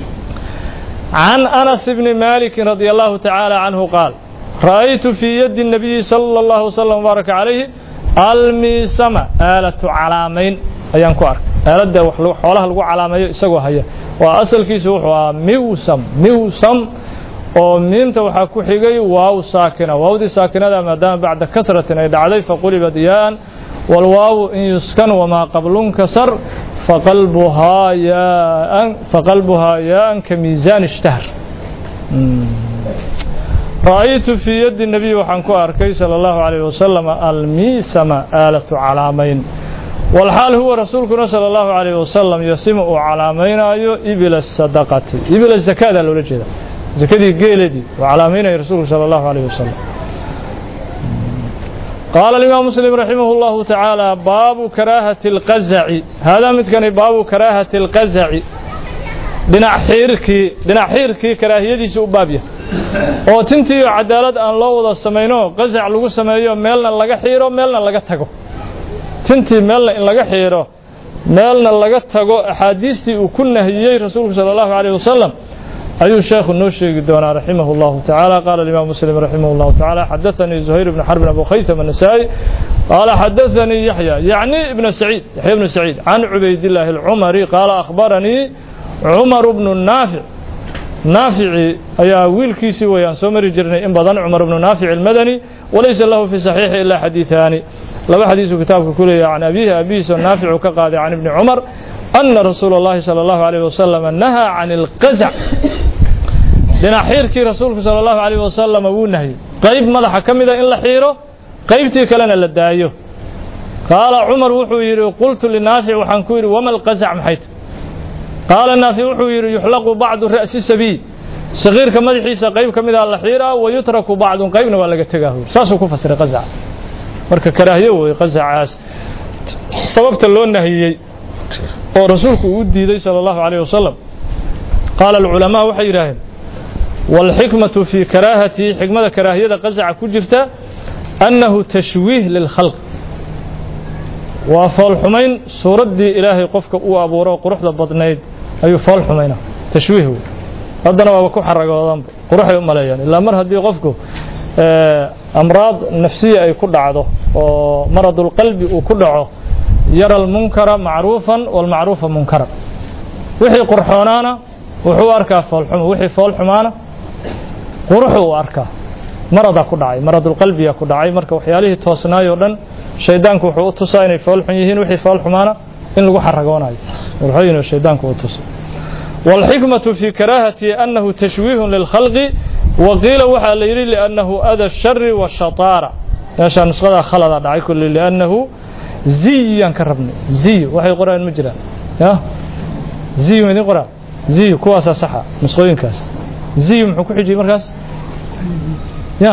عن أنس بن مالك رضي الله تعالى عنه قال رأيت في يد النبي صلى الله وسلم وبارك عليه almiisama aalatu calaamayn ayaan ku arkay aaladda xoolaha lagu calaamayo isagoo haya waa asalkiisu wuxuu ahaa miwsam miwsam oo miimta waxaa ku xigay waaw saakina waawdii saakinada maadaama bacda kasratin ay dhacday faqulibad yaaan walwaawu in yuskan wamaa qablun kasar faqalbuhaa yaaan faqalbuhaa yaaan ka miisaan ishtahar رأيت في يد النبي وحن كأركي صلى الله عليه وسلم الميسم آلة علامين والحال هو رسولكنا صلى الله عليه وسلم يسمع علامين أيو إبل الصدقة إبل الزكاة لولا جدا زكاة قيلة دي وعلامين رسول صلى الله عليه وسلم قال الإمام مسلم رحمه الله تعالى باب كراهة القزع هذا متكن باب كراهة القزع dhinac xiirkii dhinac xiirkii karaahiyadiisa u baabya oo tintii cadaalad aan loo wada samayno qasac lagu sameeyo meelna laga xiiro meelna laga tago tintii meelna in laga xiiro meelna laga tago axaadiistii uu ku nahiyey rasuulku sala allahu calayh wasalam ayuu sheekhu noo sheegi doonaa raximah allahu tacaala qaala alimaam muslim raximah allahu tacaala xadaanii zuhayr bn xarbin abu khaytham anasaa'i qaala xadaanii yaxya yacni ibna saciid yaxya ibnu saciid can cubaydillaahi alcumari qaala akhbaranii cumar bnu naafic naafici ayaa wiilkiisii weyaan soo mari jirnay in badan cumar bnu naafic almadani walaysa lahu fi saxiixi ilaa xadiiثaani laba xadiisuu kitaabka ku leeyahay can abiihi abihiisoo naaficu ka qaaday can ibni cumar ana rasuula اllahi salى اllahu عalيه wasalam nahaa can اlqazac dhinac xiirkii rasuulku salى اllahu عalيه wasalam wuu nahyey qayb madaxa ka mida in la xiiro qaybtii kalena la daayo qaala cumar wuxuu yidhi qultu linaafic waxaan ku yidhi wama alqazac maxayt qaala naafic wuxuu yidhi yuxlaqu bacdu ra'si sabiy sagiirka madaxiisa qayb ka mida la xiiraa wayutraku bacdun qaybna waa laga tegaa saasuu ku fasiray qazac marka karaahiyo wey qazacaas sababta loo nahiyey oo rasuulku uu diiday sala allahu calayh wasalam qaala alculamaa waxay yidhaaheen waalxikmatu fii karaahatihi xikmada karaahiyada qazaca ku jirta annahu tashwiih lilkhalq waa foolxumayn suuraddii ilaahay qofka uu abuuro quruxda badnayd ayuu fool xumayna tashwiih wey haddana waaba ku xaragoodanba quruxay u maleeyaan ilaa mar haddii qofku amraad nafsiya ay ku dhacdo oo maradulqalbi uu ku dhaco yara almunkara macruufan walmacruufa munkaran wixii qurxoonaana wuxuu arkaa foolxumo wixii fool xumaana quruxu u arkaa maradaa ku dhacay maradulqalbiya ku dhacay marka waxyaalihii toosnaayoo dhan shaydaanku wuxuu u tusaa inay foolxun yihiin wixii foolxumaana in lagu xaragoonayo wuxuu shaydaanku u tusa والحكمة في كراهة أنه تشويه للخلق وقيل وحا ليلي لأنه أذى الشر والشطارة ياشا نسخة خلط دعي كل لأنه زي كربني زي وحي قرآن مجرى يا زي من قرأ زي كواسا صحة نسخوين كاس زي محكو حجي مركز يا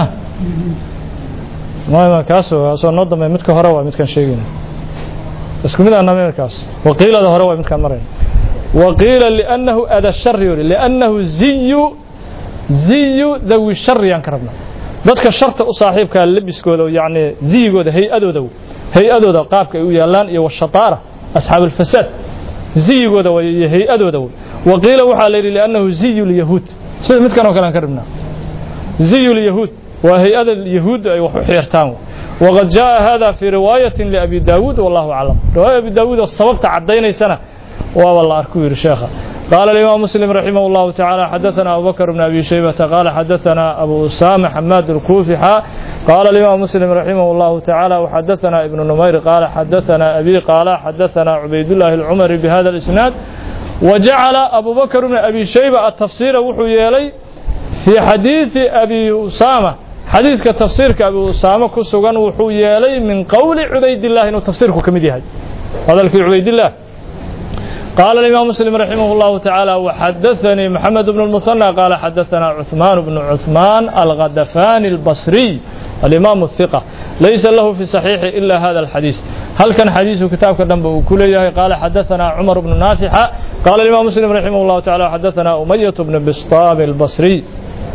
ما ما كاسو سو نظم متك هروا متكن شيغين اسكو ميد انا مركز وقيل هذا هروا متكن مرين وقيل لأنه أذى الشر لأنه زي زي ذوي الشر ينكربنا dadka sharta u saaxiibka labiskooda yani ziyigooda hay-adooda hay-adooda qaabka ay u yaalaan iyo washataara asxaab alfasaad ziyigooda iyo hay-adooda waqiila waxaa la yidhi liannahu ziyu lyahuud sida midkan oo kale aan ka rabnaa ziyu lyahuud waa hay-ada yahuud ay wax u xeertaan waqad jaa hada fi riwaayatin liabi daawuud wallahu aclam riwaaya abi daawuud oo sababta caddaynaysana وابا الله أركوير شيخا قال الإمام مسلم رحمه الله تعالى حدثنا أبو بكر بن أبي شيبة قال حدثنا أبو أسامة حماد الكوفي قال الإمام مسلم رحمه الله تعالى وحدثنا ابن نمير قال حدثنا أبي قال حدثنا عبيد الله العمري بهذا الإسناد وجعل أبو بكر بن أبي شيبة التفسير وحو يلي في حديث أبي أسامة حديث كتفسير أبي أسامة كسوغان وحو يلي من قول عبيد الله إنه تفسيرك كمدي هذا الكي عبيد الله قال الإمام مسلم رحمه الله تعالى وحدثني محمد بن المثنى قال حدثنا عثمان بن عثمان الغدفان البصري الإمام الثقة ليس له في صحيح إلا هذا الحديث هل كان حديث كتاب كدنب كليه قال حدثنا عمر بن نافع قال الإمام مسلم رحمه الله تعالى حدثنا أمية بن بسطام البصري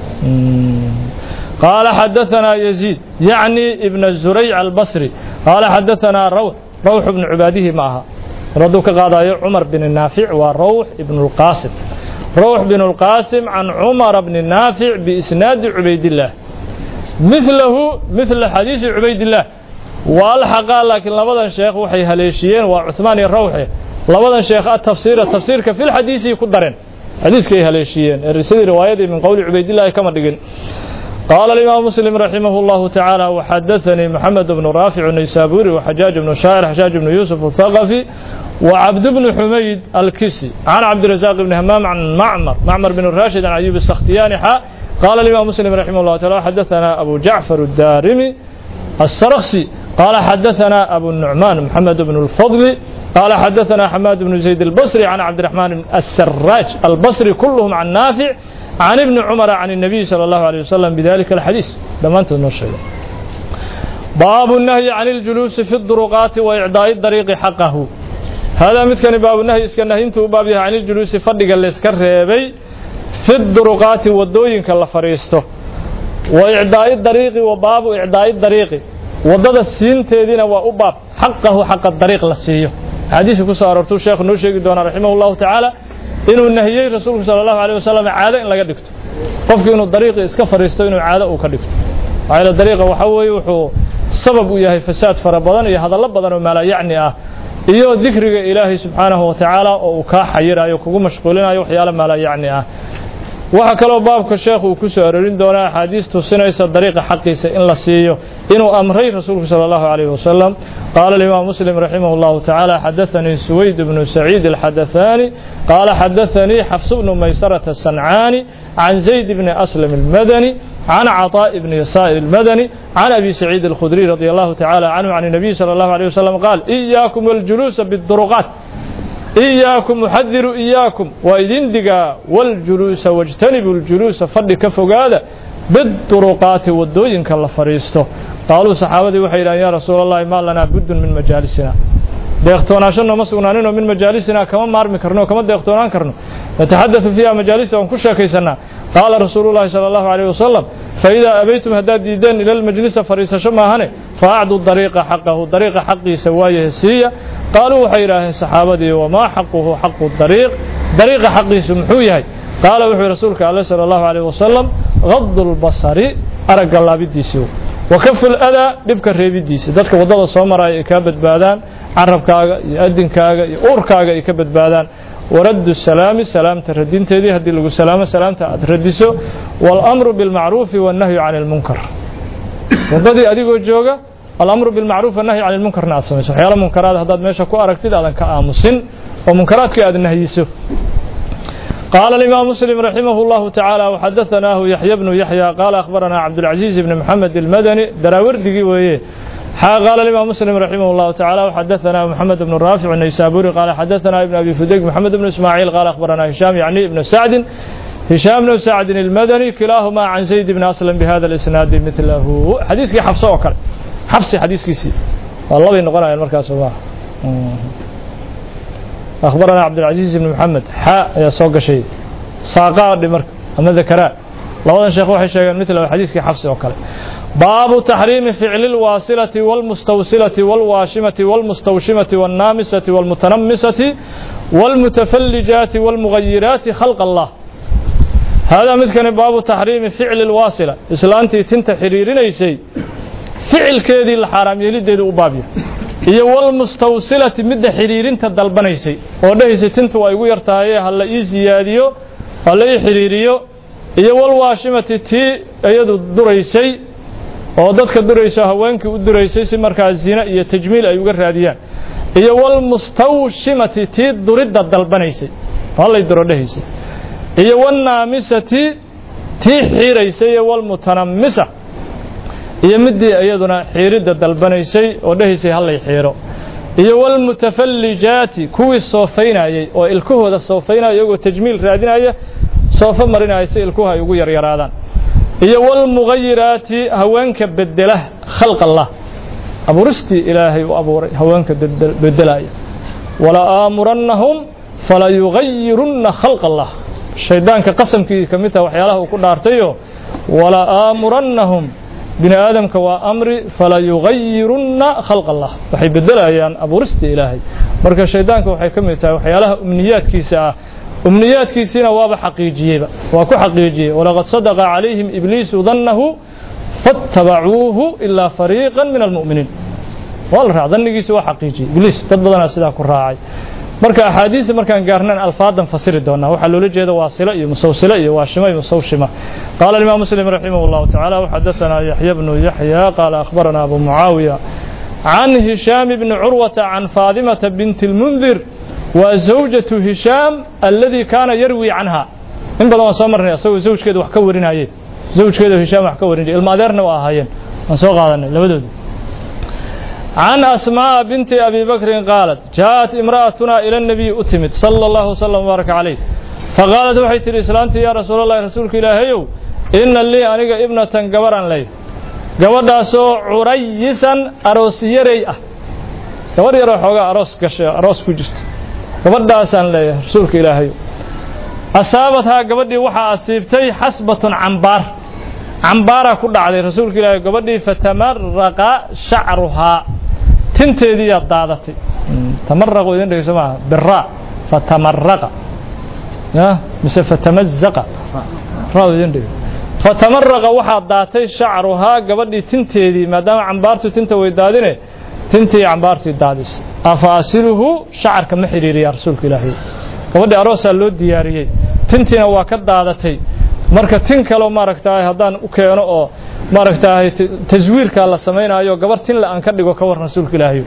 قال حدثنا يزيد يعني ابن الزريع البصري قال حدثنا روح روح بن عباده معها ردوا كقاضي عمر بن النافع وروح بن القاسم روح بن القاسم عن عمر بن النافع بإسناد عبيد الله مثله مثل حديث عبيد الله والحق لكن لبدا شيخ وحي هليشيين وعثمان الروحي لبدا شيخ التفسير التفسير في الحديث يقدرين حديث كي هليشيين الرسالة رواية من قول عبيد الله كما دقين قال الإمام مسلم رحمه الله تعالى وحدثني محمد بن رافع النيسابوري وحجاج بن شاعر حجاج بن يوسف الثقفي وعبد بن حميد الكسي عن عبد الرزاق بن همام عن معمر معمر بن الراشد عن أيوب السختياني قال الإمام مسلم رحمه الله تعالى حدثنا أبو جعفر الدارمي السرخسي قال حدثنا أبو النعمان محمد بن الفضل قال حدثنا حماد بن زيد البصري عن عبد الرحمن السراج البصري كلهم عن نافع عن ابن عمر عن النبي صلى الله عليه وسلم بذلك الحديث لما أنت الشيء باب النهي عن الجلوس في الطرقات وإعداء الطريق حقه هذا مثل باب النهي اسكن نهينته بابها عن الجلوس فدق اللي اسكن ريبي في الطرقات والدوين كلا فريسته وإعداء الطريق وباب إعداء الطريق وضد السين تيدين وأباب حقه حق الطريق لسيه حديث كسر أرتو الشيخ نوشيك دون رحمه الله تعالى inuu nahiyey rasuulku sala allahu aleyh wasalam caado in laga dhigto qofku inuu dariiqi iska fadhiisto inuu caado uu ka dhigto maxaa yeele dariiqa waxa weeye wuxuu sabab u yahay fasaad fara badan iyo hadallo badan oo maalayacni ah iyo dikriga ilaahay subxaanahu wa tacaala oo uu kaa xayirayo kugu mashquulinayo waxyaalo maalayacni ah waxaa kaloo baabka sheekhu uu ku soo arorin doonaa axaadiis tusinaysa dariiqa xaqiisa in la siiyo inuu amray rasuulku sala allahu calayhi wasalam قال الإمام مسلم رحمه الله تعالى حدثني سويد بن سعيد الحدثاني قال حدثني حفص بن ميسرة الصنعاني عن زيد بن أسلم المدني عن عطاء بن يسائر المدني عن أبي سعيد الخدري رضي الله تعالى عنه عن النبي صلى الله عليه وسلم قال إياكم والجلوس بالطرقات إياكم محذر إياكم وإذن دقا والجلوس واجتنبوا الجلوس فضل كفقادة بالطرقات والدوين كالله فريسته قالوا صحابتي وحي يا رسول الله ما لنا بد من مجالسنا deeqtoonaashana ma sugnaaninoo min majaalisina kama maarmi karno kama deeqtoonaan karno nataxadau fiiha majaalista waan ku sheekaysanaa qaala rasuulu llahi sala allahu alayh wasalam faidaa abaytum haddaad diideen ila lmajlisa fadhiisasho maahane faacdu dariiqa xaqahu dariiqa xaqiisa waayahe siiya qaaluu waxay yidhaaheen saxaabadii wamaa xaquhu xaqu dariiq dariiqa xaqiisu muxuu yahay qaala wuxuu rasuulka alle sala allahu alayh wasalam gadu lbasari aragga laabidiisii wakafu ladaa dhibka reebidiisa dadka waddada soo maraya ay kaa badbaadaan carabkaaga iyo adinkaaga iyo uurkaaga ay ka badbaadaan waraddu salaami salaamta radinteedii haddii lagu salaamo salaamta aad radiso waalamru bilmacruufi wannahyu cani almunkar waddadii adigoo jooga alamru bilmacruuf wannahyu cani lmunkarna aad samayso waxyaala munkaraad haddaad meesha ku aragtid aadan ka aamusin oo munkaraadkii aad nahyiso قال الإمام مسلم رحمه الله تعالى وحدثناه يحيى بن يحيى قال أخبرنا عبد العزيز بن محمد المدني دراوردي ويه قال الإمام مسلم رحمه الله تعالى وحدثنا محمد بن رافع النيسابوري قال حدثنا ابن أبي فديك محمد بن إسماعيل قال أخبرنا هشام يعني ابن سعد هشام بن سعد المدني كلاهما عن زيد بن أسلم بهذا الإسناد مثله حديثك حفصة وكل حفصي حديثك سي والله بينقرأ المركز الله أخبرنا عبد العزيز بن محمد حاء يا سوق شيء ساقا دمر أما ذكراء لوضع شيخ وحي شيئا مثل حديث حفص وكله باب تحريم فعل الواصلة والمستوصلة والواشمة والمستوشمة والنامسة والمتنمسة والمتفلجات والمغيرات خلق الله هذا مثل باب تحريم فعل الواصلة إسلامتي تنت حريرين شيء فعل كذي الحرام يلد أبابيه iyo walmustawsilati midda xidhiirinta dalbanaysay oo dhahaysay tintu waa igu yartahaye ha la ii siyaadiyo ha la ii xidhiiriyo iyo walwaashimati tii iyadu duraysay oo dadka durayso haweenkii u duraysay si markaa zina iyo tajmiil ay uga raadiyaan iyo walmustawshimati tii duridda dalbanaysay hallay duro dhahaysay iyo walnaamisati tii xiiraysay iyo walmutanamisa iyo midii iyaduna xiiridda dalbanaysay oo dhahaysay hallay xiiro iyo walmutafallijaati kuwii soofaynayey oo ilkahooda soofaynaya iyagoo tajmiil raadinaya soofo marinaya si ilkuhu ay ugu yaryaraadaan iyo walmugayiraati haweenka bedela khalq allah abuuristii ilaahay u abuuray haweenka bedelaya wala aamurannahum fala yugayirunna khalq allah shaydaanka qasamkii ka mid taha waxyaalaha uu ku dhaartayo wala aamurannahum bini aadamka waa amri fala yugayirunna khalq allah waxay bedelayaan abuurista ilaahay marka shaydaanka waxay ka mid tahay waxyaalaha umniyaadkiisa ah umniyaadkiisiina waaba xaqiijiyeyba waa ku xaqiijiyey walaqad sadaqa calayhim ibliisu dannahu fattabacuuhu ilaa fariiqan min almu'miniin waa la raac dannigiisa waa xaqiijiyey ibliis dad badanaa sidaa ku raacay marka axaadiista markaan gaarnaan alfaadan fasiri doonaa waxaa loola jeeda waasilo iyo musawsilo iyo waashimo iyo musawshima qaala alimaam muslim raximah اllahu tacaala waxadaثanaa yaxya bnu yaxya qaala akhbarana abu mucaawiya can hishaam bni curwata can faadimata binti اlmundir wa zawjatu hishaam alladii kaana yarwi canha in badan waan soo marnay asagoo zawjkeeda wax ka warinaye zawjkeeda hishaam wax ka warinay ilma adeerna waa ahaayeen waan soo qaadanay labadooda عن أسماء بنت أبي بكر قالت جاءت امرأتنا إلى النبي أتمت صلى الله وسلم وبارك عليه فقالت وحيت الإسلام يا رسول الله رسولك إلهي إن لي أنك ابنة قبرا لي قبر سو عريسا أروس يري قبر يرى حوغا أروس قشي أروس كجست قبر داسا لي رسولك إلهي أصابتها قبر دي وحا أصيبتي حسبة عنبار cambaara ku dhacday rasuulka ilaahay gabadhii fatamaraqa shacruhaa tinteediiyaa daadatay tamaraqu idin dhegeyso maaha bira fatamaraqa ya mise fatamazaqa ra idin dhege fatamaraqa waxaa daatay shacruhaa gabadhii tinteedii maadaama cambaartu tinta way daadine tintii cambaartii daadis afa asiluhu shacarka ma xidhiiriyaa rasuulka ilaahay gabadhii aroosaa loo diyaariyey tintiina waa ka daadatay marka tin kaleo maaragtaay haddaan u keeno oo maaragtaay taswiirkaa la samaynayo gabar tin la aan ka dhigo ka war rasuulka ilaahay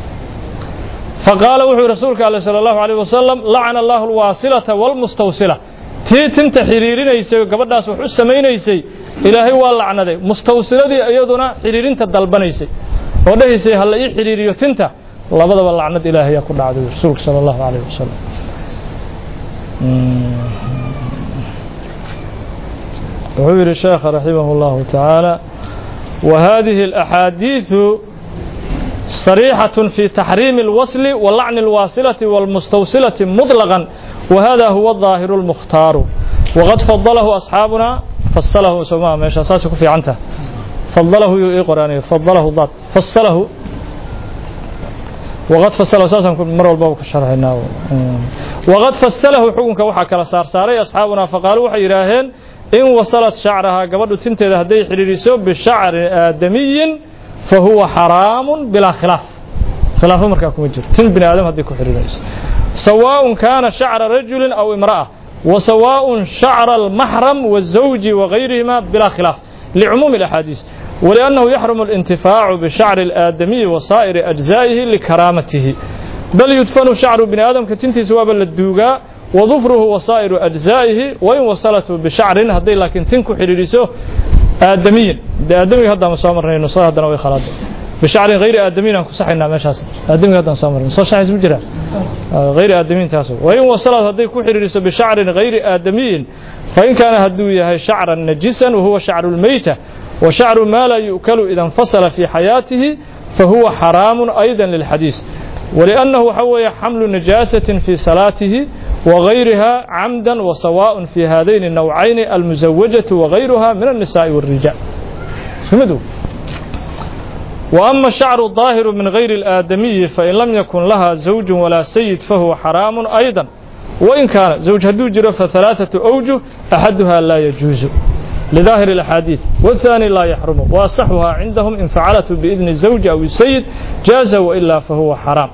faqaala wuxuu rasuulka alle sala allahu alayh wasalam lacana allahu alwaasilata walmustawsila tii tinta xidhiirinaysay gabadhaas wax u samaynaysay ilaahay waa lacnaday mustawsiladii iyaduna xidhiirinta dalbanaysay oo dhahaysay ha la ii xidhiiriyo tinta labadaba lacnad ilaahayaa ku dhacday rasuulka sala allahu alayh wasalam wuxuu yidhi sheekha raximah اllahu tacaala wahadihi اlaxaadiiثu صريحة في تحريم الوصل ولعن الواصلة والمستوصلة مطلقا وهذا هو الظاهر المختار وقد فضله أصحابنا فصله سماه ماشي أساسك في عنته فضله قرآني فضله الضاد فصله وقد فصله أساسا مرة الباب كشرحنا وقد فصله حكمك وحا كلا صار ساري أصحابنا فقالوا وحي يراهن إن وصلت شعرها قبل تنتهي هدي حريريسو بشعر آدمي فهو حرام بلا خلاف khilaafo markaa kuma jiro tin bini aadam haddii ku xidhiidhayso sawaaءun kaana shacra rajuli aw imra'a wa sawaaءun shacra almaxram wالزawji وغayrihima bilaa khilaaf لcumuumi الأxaadiis ولأnnahu yaxrumu اlintifaacu bishacri الآadamiyi وasaa'iri أجزaa'ihi likaraamatihi bal yudfanu shacru bini aadamka tintiisa waaba la duugaa wadufruhu wasaa'iru ajzaa'ihi wain wasalatu bishacrin hadday laakiin tin ku xidhiidhiso aadamiyin de aadamiga haddaan soo marnay nusada haddana way khalaada bishacrin hayri aadamiyin aan ku saxaynaa meeshaas aadamiga haddaan soo marnay soo shaxays ma jira hayri aadamiyin taas wain wasalat hadday ku xidhiidhiso bishacrin hayri aadamiyin fain kaana hadduu yahay shacran najisan wahuwa shacru lmeyta wa shacru maa laa yu'kalu ida infasala fii xayaatihi fahuwa xaraamun ayda lilxadiis ولأنه وحوي حمل نجاسة في صلاته وغيرها عمدا وسواء في هذين النوعين المزوجة وغيرها من النساء والرجال فهمتوا وأما الشعر الظاهر من غير الآدمي فإن لم يكن لها زوج ولا سيد فهو حرام أيضا وإن كان زوج هدو جرى فثلاثة أوجه أحدها لا يجوز لظاهر الأحاديث والثاني لا يحرم وأصحها عندهم إن فعلته بإذن الزوج أو السيد جاز وإلا فهو حرام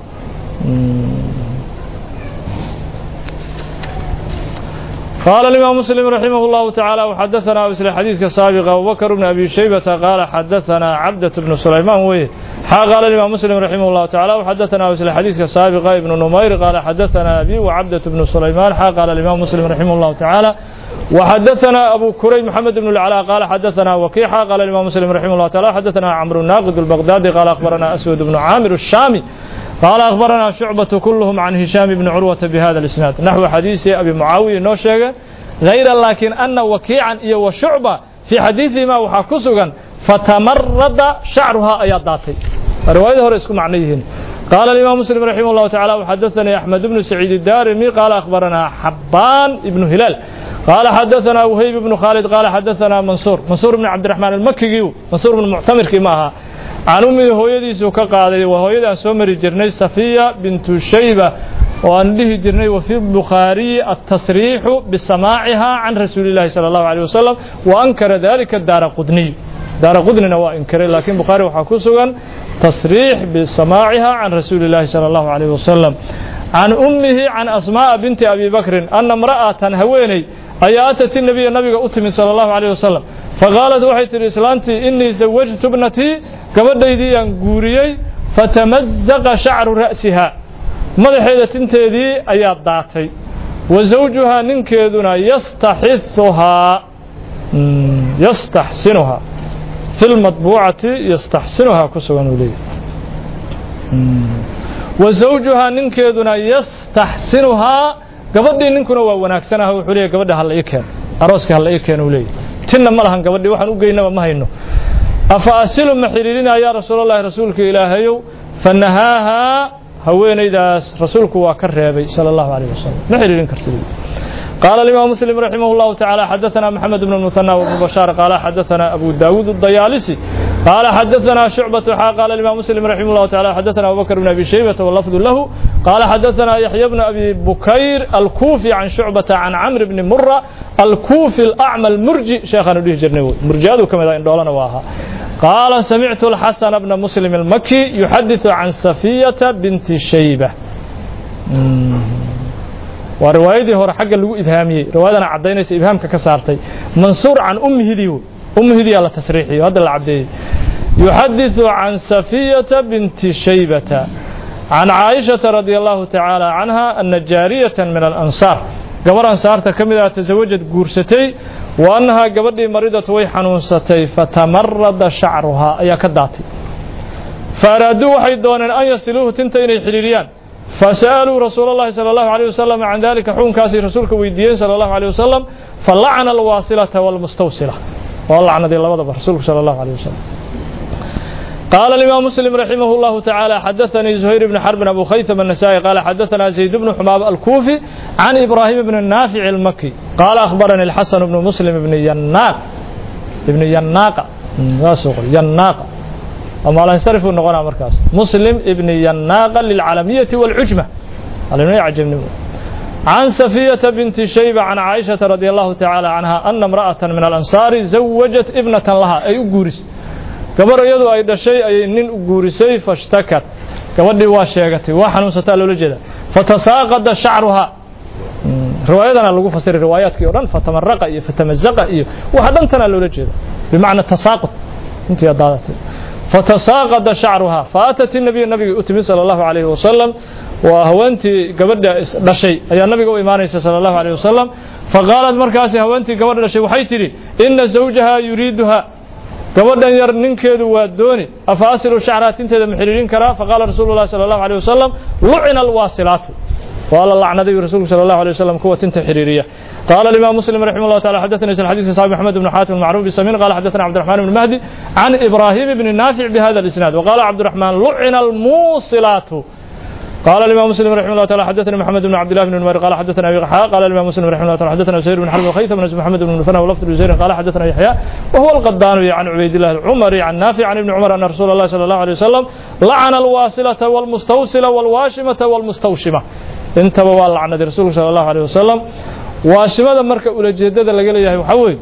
قال الإمام مسلم رحمه الله تعالى وحدثنا مثل حديث كسابق أبو بكر بن أبي شيبة قال حدثنا عبدة بن سليمان ويه قال الإمام مسلم رحمه الله تعالى وحدثنا مثل حديث كسابق ابن نمير قال حدثنا أبي وعبدة بن سليمان قال الإمام مسلم رحمه الله تعالى وحدثنا أبو كريم محمد بن العلاء قال حدثنا وكيحة قال الإمام مسلم رحمه الله تعالى حدثنا عمرو الناقد البغدادي قال أخبرنا أسود بن عامر الشامي قال أخبرنا شعبة كلهم عن هشام بن عروة بهذا الإسناد نحو حديث أبي معاوية نوشيغا غير لكن أن وكيعا إيا وشعبة في حديثهما وحاكسوغا فتمرد شعرها أيات داتي رواية هو معنيهن قال الإمام مسلم رحمه الله تعالى وحدثني أحمد بن سعيد الدارمي قال أخبرنا حبان بن هلال قال حدثنا وهيب بن خالد قال حدثنا منصور منصور بن عبد الرحمن المكي منصور بن معتمر كما عن أمه هويديس كقاضي وهويدا سمر جرني صفية بنت شيبة وأن به جرني وفي البخاري التصريح بسماعها عن رسول الله صلى الله عليه وسلم وأنكر ذلك الدار قدني دار قدني وإنكر لكن بخاري وحكوسوا تصريح بسماعها عن رسول الله صلى الله عليه وسلم عن أمه عن أسماء بنت أبي بكر أن امرأة هويني أي أتت النبي النبي أتمن صلى الله عليه وسلم فقالت وحيت الإسلامتي إني زوجت ابنتي gabadhaydii aan guuriyey fatamazaqa shacru ra'siha madaxeeda tinteedii ayaa daatay wa zawjuhaa ninkeeduna yastaxisuhaa yastaxsinuhaa fi lmadbuucati yastaxsinuhaa ku sugan uu leeyahy wa zawjuhaa ninkeeduna yastaxsinuhaa gabadhii ninkuna waa wanaagsanaha wuxuu leeyahy gabadha hala ii keeno arooska hala ii keeno uu leeyahy tinna ma lahan gabadhii waxaan u geynaba ma hayno afa asilu ma xidhiidhinaa yaa rasuulalahi rasuulka ilaahayow fanahaahaa haweenaydaas rasuulku waa ka reebay sala allahu alayh wasalam ma xidhiidhin karti قال الإمام مسلم رحمه الله تعالى حدثنا محمد بن المثنى وابن بشار قال حدثنا أبو داود الضيالسي قال حدثنا شعبة قال الإمام مسلم رحمه الله تعالى حدثنا أبو بكر بن أبي شيبة واللفظ له قال حدثنا يحيى بن أبي بكير الكوفي عن شعبة عن عمرو بن مرة الكوفي الأعمى المرجي شيخنا له جرنوي مرجاده كما إن دولنا واها قال سمعت الحسن بن مسلم المكي يحدث عن صفية بنت شيبة waa riwaayadii hore xagga lagu ibhaamiyey riwaayadana caddaynaysa ibhaamka ka saartay mansuur can ummihidii ummihidiyaa la tasriixiyo hadda la caddeeyey yuxadiثu can safiyata binti shaybata can caaishata radia allahu tacaala canha ana jaariyata min alansaar gabar ansaarta ka mid ah tasawajad guursatay wa annahaa gabadhii maridat way xanuunsatay fatamarada shacruhaa ayaa ka daatay fa araaduu waxay dooneen an yasiluuhu tinta inay xidhiiriyaan فسألوا رسول الله صلى الله عليه وسلم عن ذلك حكم كاسي رسولك ويديين صلى الله عليه وسلم فلعن الواصلة والمستوصلة واللعنة دي الله رسولك صلى الله عليه وسلم قال الإمام مسلم رحمه الله تعالى حدثني زهير بن حرب أبو خيثم النسائي قال حدثنا زيد بن حماب الكوفي عن إبراهيم بن النافع المكي قال أخبرني الحسن بن مسلم بن يناق ابن يناق يناق أما لا ينصرف النغنى مركز مسلم ابن يناق للعالمية والعجمة العالمية عجبني عن سفية بنت شيبة عن عائشة رضي الله تعالى عنها أن امرأة من الأنصار زوجت ابنة لها أي أقورس قبر يدو أي شيء أي نين أقورسي فاشتكت gabadhii waa sheegatay waa xanuunsataa loola jeeda fatasaaqada shacruhaa riwaayadana lagu fasiray riwaayaadkii o dhan fatamaraqa iyo fatamazaqa iyo waxa dhantana loola jeeda bimacna tasaaqud intii daadatay fatasaaqada shacruhaa faatat nabiya nabiga u timid sala allahu calayhi wasalam waa haweentii gabadha dhashay ayaa nabiga u imaanaysa sala allahu calayhi wasalam faqaalat markaasi haweentii gabadha dhashay waxay tidhi ina zawjaha yuriiduha gabadhan yar ninkeedu waa dooni afa asilu shacraa tinteeda ma xiriirin karaa faqaala rasuulu llahi sala allahu alيh wasalam lucina alwaasilaatu waa la lacnaday rasuulku sala allahu alيh wasalam kuwa tinta xiriiriya قال الإمام مسلم رحمه الله تعالى حدثنا الحديث صاحب محمد بن حاتم المعروف بالسمين قال حدثنا عبد الرحمن بن مهدي عن إبراهيم بن نافع بهذا الإسناد وقال عبد الرحمن لعن الموصلات قال الإمام مسلم رحمه الله تعالى حدثنا محمد بن عبد الله بن نمير قال حدثنا أبي قحاء قال الإمام مسلم رحمه الله تعالى حدثنا زهير بن حرب وخيثم بن محمد بن مثنى ولفظ بن زهير قال حدثنا يحيى وهو القداني عن عبيد الله العمري عن نافع عن ابن عمر أن رسول الله صلى الله عليه وسلم لعن الواصلة والمستوصلة والواشمة والمستوشمة انتبه واللعنة رسول صلى الله عليه وسلم waashimada marka ulajeedada laga leeyahay waxaa weeye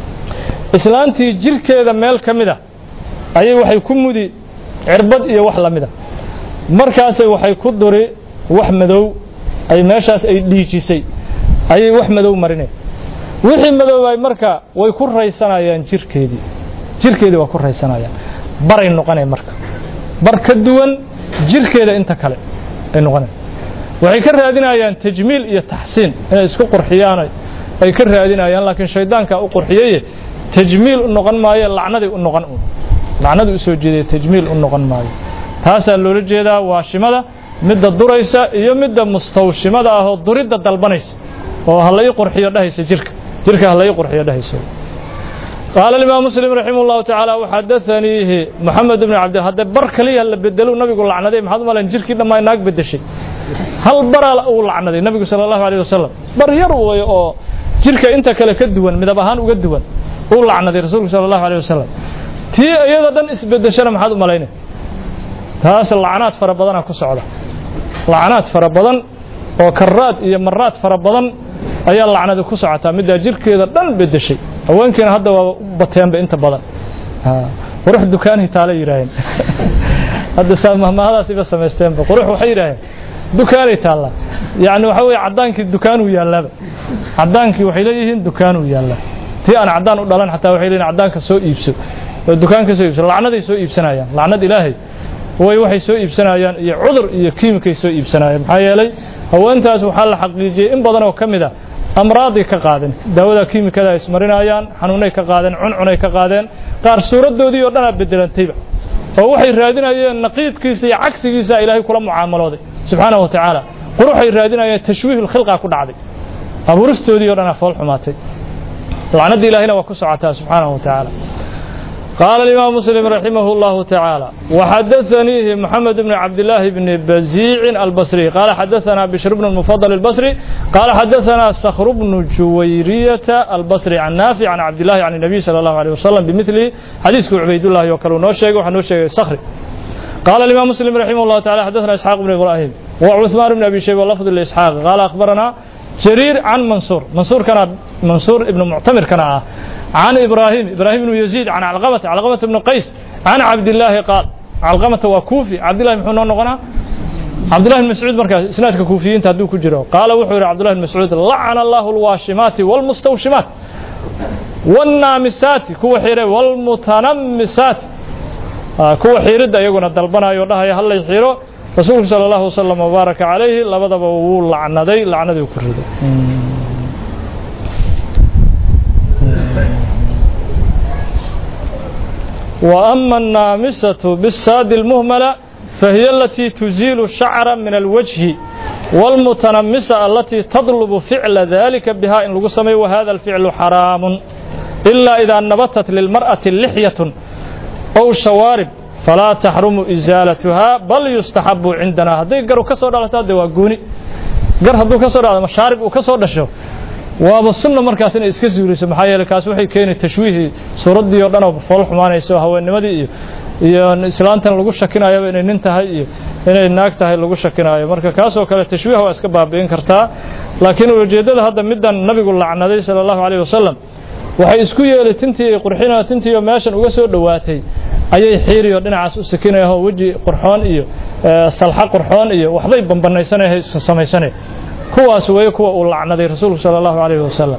islaantii jirkeeda meel ka mid a ayay waxay ku mudi cirbad iyo wax la mid a markaasay waxay ku duri wax madow ay meeshaas ay dhiijisay ayay wax madow marineen wixii madoobay marka way ku raysanayaan jirkeedii jirkeedii waa ku raysanayaan baray noqoneen marka bar ka duwan jirkeeda inta kale ay noqoneen waxay ka raadinayaan tajmiil iyo taxsiin inay isku qurxiyaan ay ka raadinayaan laakiin shaydaanka u qurxiyey tajmiil u noqon maayo lacnaday u noqon lacnadu u soo jeeday tajmiil u noqon maayo taasaa loola jeedaa waashimada midda duraysa iyo midda mustawshimada ah oo duridda dalbanaysa oo ha la ii qurxiyo dhahaysa jirka jirka ha la ii qurxiyo dhahaysa قال الإمام مسلم رحمه الله تعالى وحدثنيه محمد بن عبد هذا بر كليه la bedelo nabigu lacnaday maxaad malan jirkii dhammaa naag bedeshay hal baraa uu lacnaday nabigu sala allahu alayh wasalam bar yar way oo jirka inta kale ka duwan midab ahaan uga duwan uu lacnaday rasuulku sala allahu alayh wasalam tii iyada dhan isbedeshana maxaad u malaynay taas lacnaad fara badana ku socda lacnaad fara badan oo karaad iyo maraad fara badan ayaa lacnada ku socotaa middaa jirkeeda dhan bedeshay haweenkiina hadda waa bateenba inta badan qurux dukaanhi taala yidhaaheen hadda mahmahadaas iba samaysteenba qurux waxay yidhaaheen dukaanay taallaa yacni waxa weeye caddaankii dukaanuu yaallaba caddaankii waxay leeyihiin dukaanuu yaallaa tii aan caddaan u dhalan xataa waxay leeyihin caddaanka soo iibso oo dukaanka soo iibso lacnaday soo iibsanayaan lacnad ilaahay way waxay soo iibsanayaan iyo cudur iyo kiimikay soo iibsanayaan maxaa yeelay haweentaas waxaa la xaqiijiyey in badan oo ka mid a amraaday ka qaadeen daawada kiimikada ay ismarinayaan xanuunay ka qaadeen cuncunay ka qaadeen qaar suuraddoodii oo dhanaa bedelantayba oo waxay raadinayeen naqiidkiisa iyo cagsigiisa ilaahay kula mucaamalooday subxaana wa tacaala quruxay raadinayeen tashwiih lkhilqa ku dhacday abuuristoodii o dhanaa fool xumaatay lacnadda ilaahayna waa ku socotaa subxaana wa tacaala قال الإمام مسلم رحمه الله تعالى وحدثنيه محمد بن عبد الله بن بزيع البصري قال حدثنا بشر بن المفضل البصري قال حدثنا صخر بن جويرية البصري عن نافع عن عبد الله عن النبي صلى الله عليه وسلم بمثله حديث عبيد الله وكلو نوشيق وحنوشيق صخري قال الإمام مسلم رحمه الله تعالى حدثنا إسحاق بن إبراهيم وعثمان بن أبي شيبة لفظ الإسحاق قال أخبرنا جرير عن منصور منصور كان منصور ابن معتمر كان عن إبراهيم إبراهيم بن يزيد عن علقمة علقمة بن قيس عن عبد الله قال علقمة وكوفي عبد الله بن نغنا عبد الله بن مسعود مركز اسنادك كوفيين تهدو كجرو قال وحور عبد الله بن مسعود لعن الله الواشمات والمستوشمات والنامسات كو حيره والمتنمسات kuwa xiiridda iyaguna dalbanayo dhahaya hallay xiro rasuulku sala allahu wasalam wabaaraka calayhi labadaba wuu lacnaday lacnadii ku riday وأما النامسة بالساد المهملة فهي التي تزيل الشعر من الوجه والمتنمسة التي تطلب فعل ذلك بها إن لقسمي وهذا الفعل حرام إلا إذا نبتت للمرأة لحية أو شوارب فلا تحرم إزالتها بل يستحب عندنا هذي قروا كسر على تادي وقوني قر هدو كسر على مشارب وكسر دشو waaba sunna markaas inay iska suuliso maxaa yeelay kaas waxay keeni tashwiihii suuraddii oo dhan oo fool xumaanayso haweennimadii iyo iyo islaantan lagu shakinayaba inay nin tahay iyo inay naag tahay lagu shakinaayo marka kaasoo kale tashwiih waa iska baabi'in kartaa laakiin ujeeddada hadda middan nabigu lacnaday sala allahu calayh wasalam waxay isku yeelay tintii ay qurxinaa tintii oo meeshan uga soo dhowaatay ayay xiiriyo dhinacaas u sakinayao weji qurxoon iyo salxa qurxoon iyo waxbay bambanaysanay samaysanay kuwaas weeye kuwa uu lacnaday rasuulku sala allahu calayhi wasalam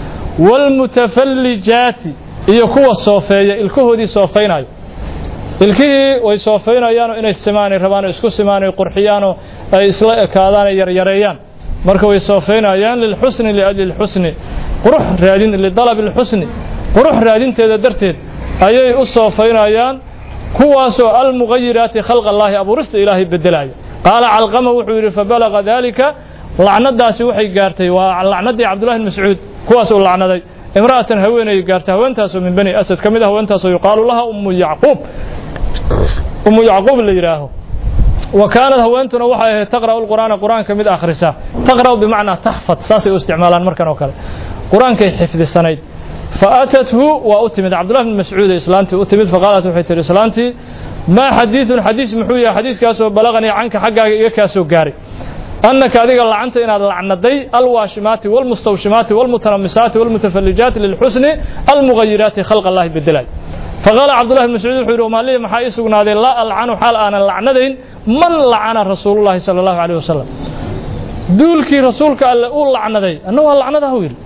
waalmutafallijaati iyo kuwa soofeeya ilkahoodii soofaynayo ilkihii way soofaynayaanoo inay simaanay rabaanoo isku simaanay qurxiyaanoo ay isla ekaadaan ay yaryareeyaan marka way soofaynayaan lilxusni liajli lxusni qurux raadin lidalabi lxusni qurux raadinteeda darteed ayay u soofaynayaan kuwaasoo almugayiraati khalq allaahi abuurista ilaahay bedelaya qaala calqama wuxuu yidhi fabalaga dalika lacnadaasi waxay gaartay waa lacnadii cabdullahi bn mascuud kuwaas uu lacnaday imra'atan haweenay gaartay haweentaasoo min bani asad ka mid a haweentaasoo yuqaalu laha ummu yacquub ummu yacquub la yidhaaho wa kaanad haweentuna waxay ahayd taqra'u lqur'aana qur'aanka mid akhrisa taqra'u bimacnaa taxfad saasay u isticmaalaan markan oo kale qur-aankay xifdisanayd faatathu waa u timid cabdullahi bn mascuud ee islaantii u timid faqaalat waxay tihi islaantii maa xadiidun xadiis muxuu yahay xadiiskaasoo balaqanii canka xaggaaga iga kaa soo gaaray annaka adiga lacanta inaad lacnaday alwaashimaati walmustawshimaati walmutanamisaati walmutafallijaati lilxusni almugayiraati khalq allahi bedelay faqaala cabdullahi bn mascuud wuxuu yidhi umaalihi maxaa ii sugnaaday laa alcanu xaal aanan lacnadayn man lacana rasuulullahi sala allahu calayh wasalam duulkii rasuulka alle uu lacnaday anna waa lacnadahu yidhi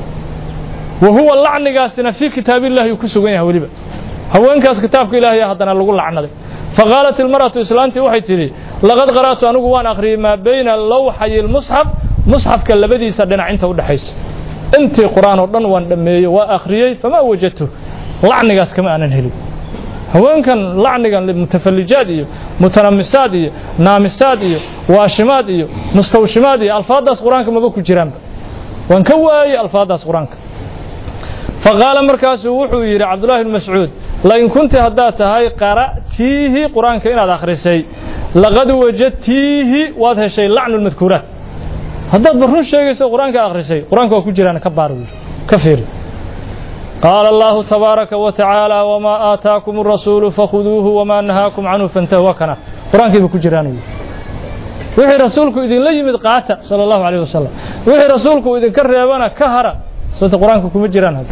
wa huwa lacnigaasina fii kitaabillahi uu ku sugan yahay weliba haweenkaas kitaabka ilaahay haddana lagu lacnaday faqaalat ilmar'atu islaantii waxay tidhi laqad qara'tu anigu waan akhriyey maa bayna lawxayi lmusxaf musxafka labadiisa dhinac inta udhexaysa intii qur-aan oo dhan waan dhammeeyey waa akhriyey famaa wajadtu lacnigaas kama aanan helin haweenkan lacnigan mutafallijaad iyo mutanamisaad iyo naamisaad iyo waashimaad iyo mustawshimaad iyo alfaaddaas qur-aanka maba ku jiraanba waan ka waayey alfaaddaas qur-aanka faqaala markaasuu wuxuu yidhi cabdullahi bn mascuud lain kunti haddaad tahay qara'tiihi qur-aanka inaad akhrisay laqad wajadtiihi waad heshay lacnu lmadkuuraat haddaad ba run sheegayso qur-aanka akhrisay qur-aanka waa ku jiraan ka baar wiil ka fiiri qaala allahu tabaaraka wa tacaala wamaa aataakum arasuulu fakhuduuhu wamaa nahaakum canhu fantahu waa kana qur-aankiiba ku jiraan wiil wixii rasuulku idinla yimid qaata sala allahu calayh wasalam wixii rasuulku idinka reebana ka hara sababta qur-aanka kuma jiraan hadda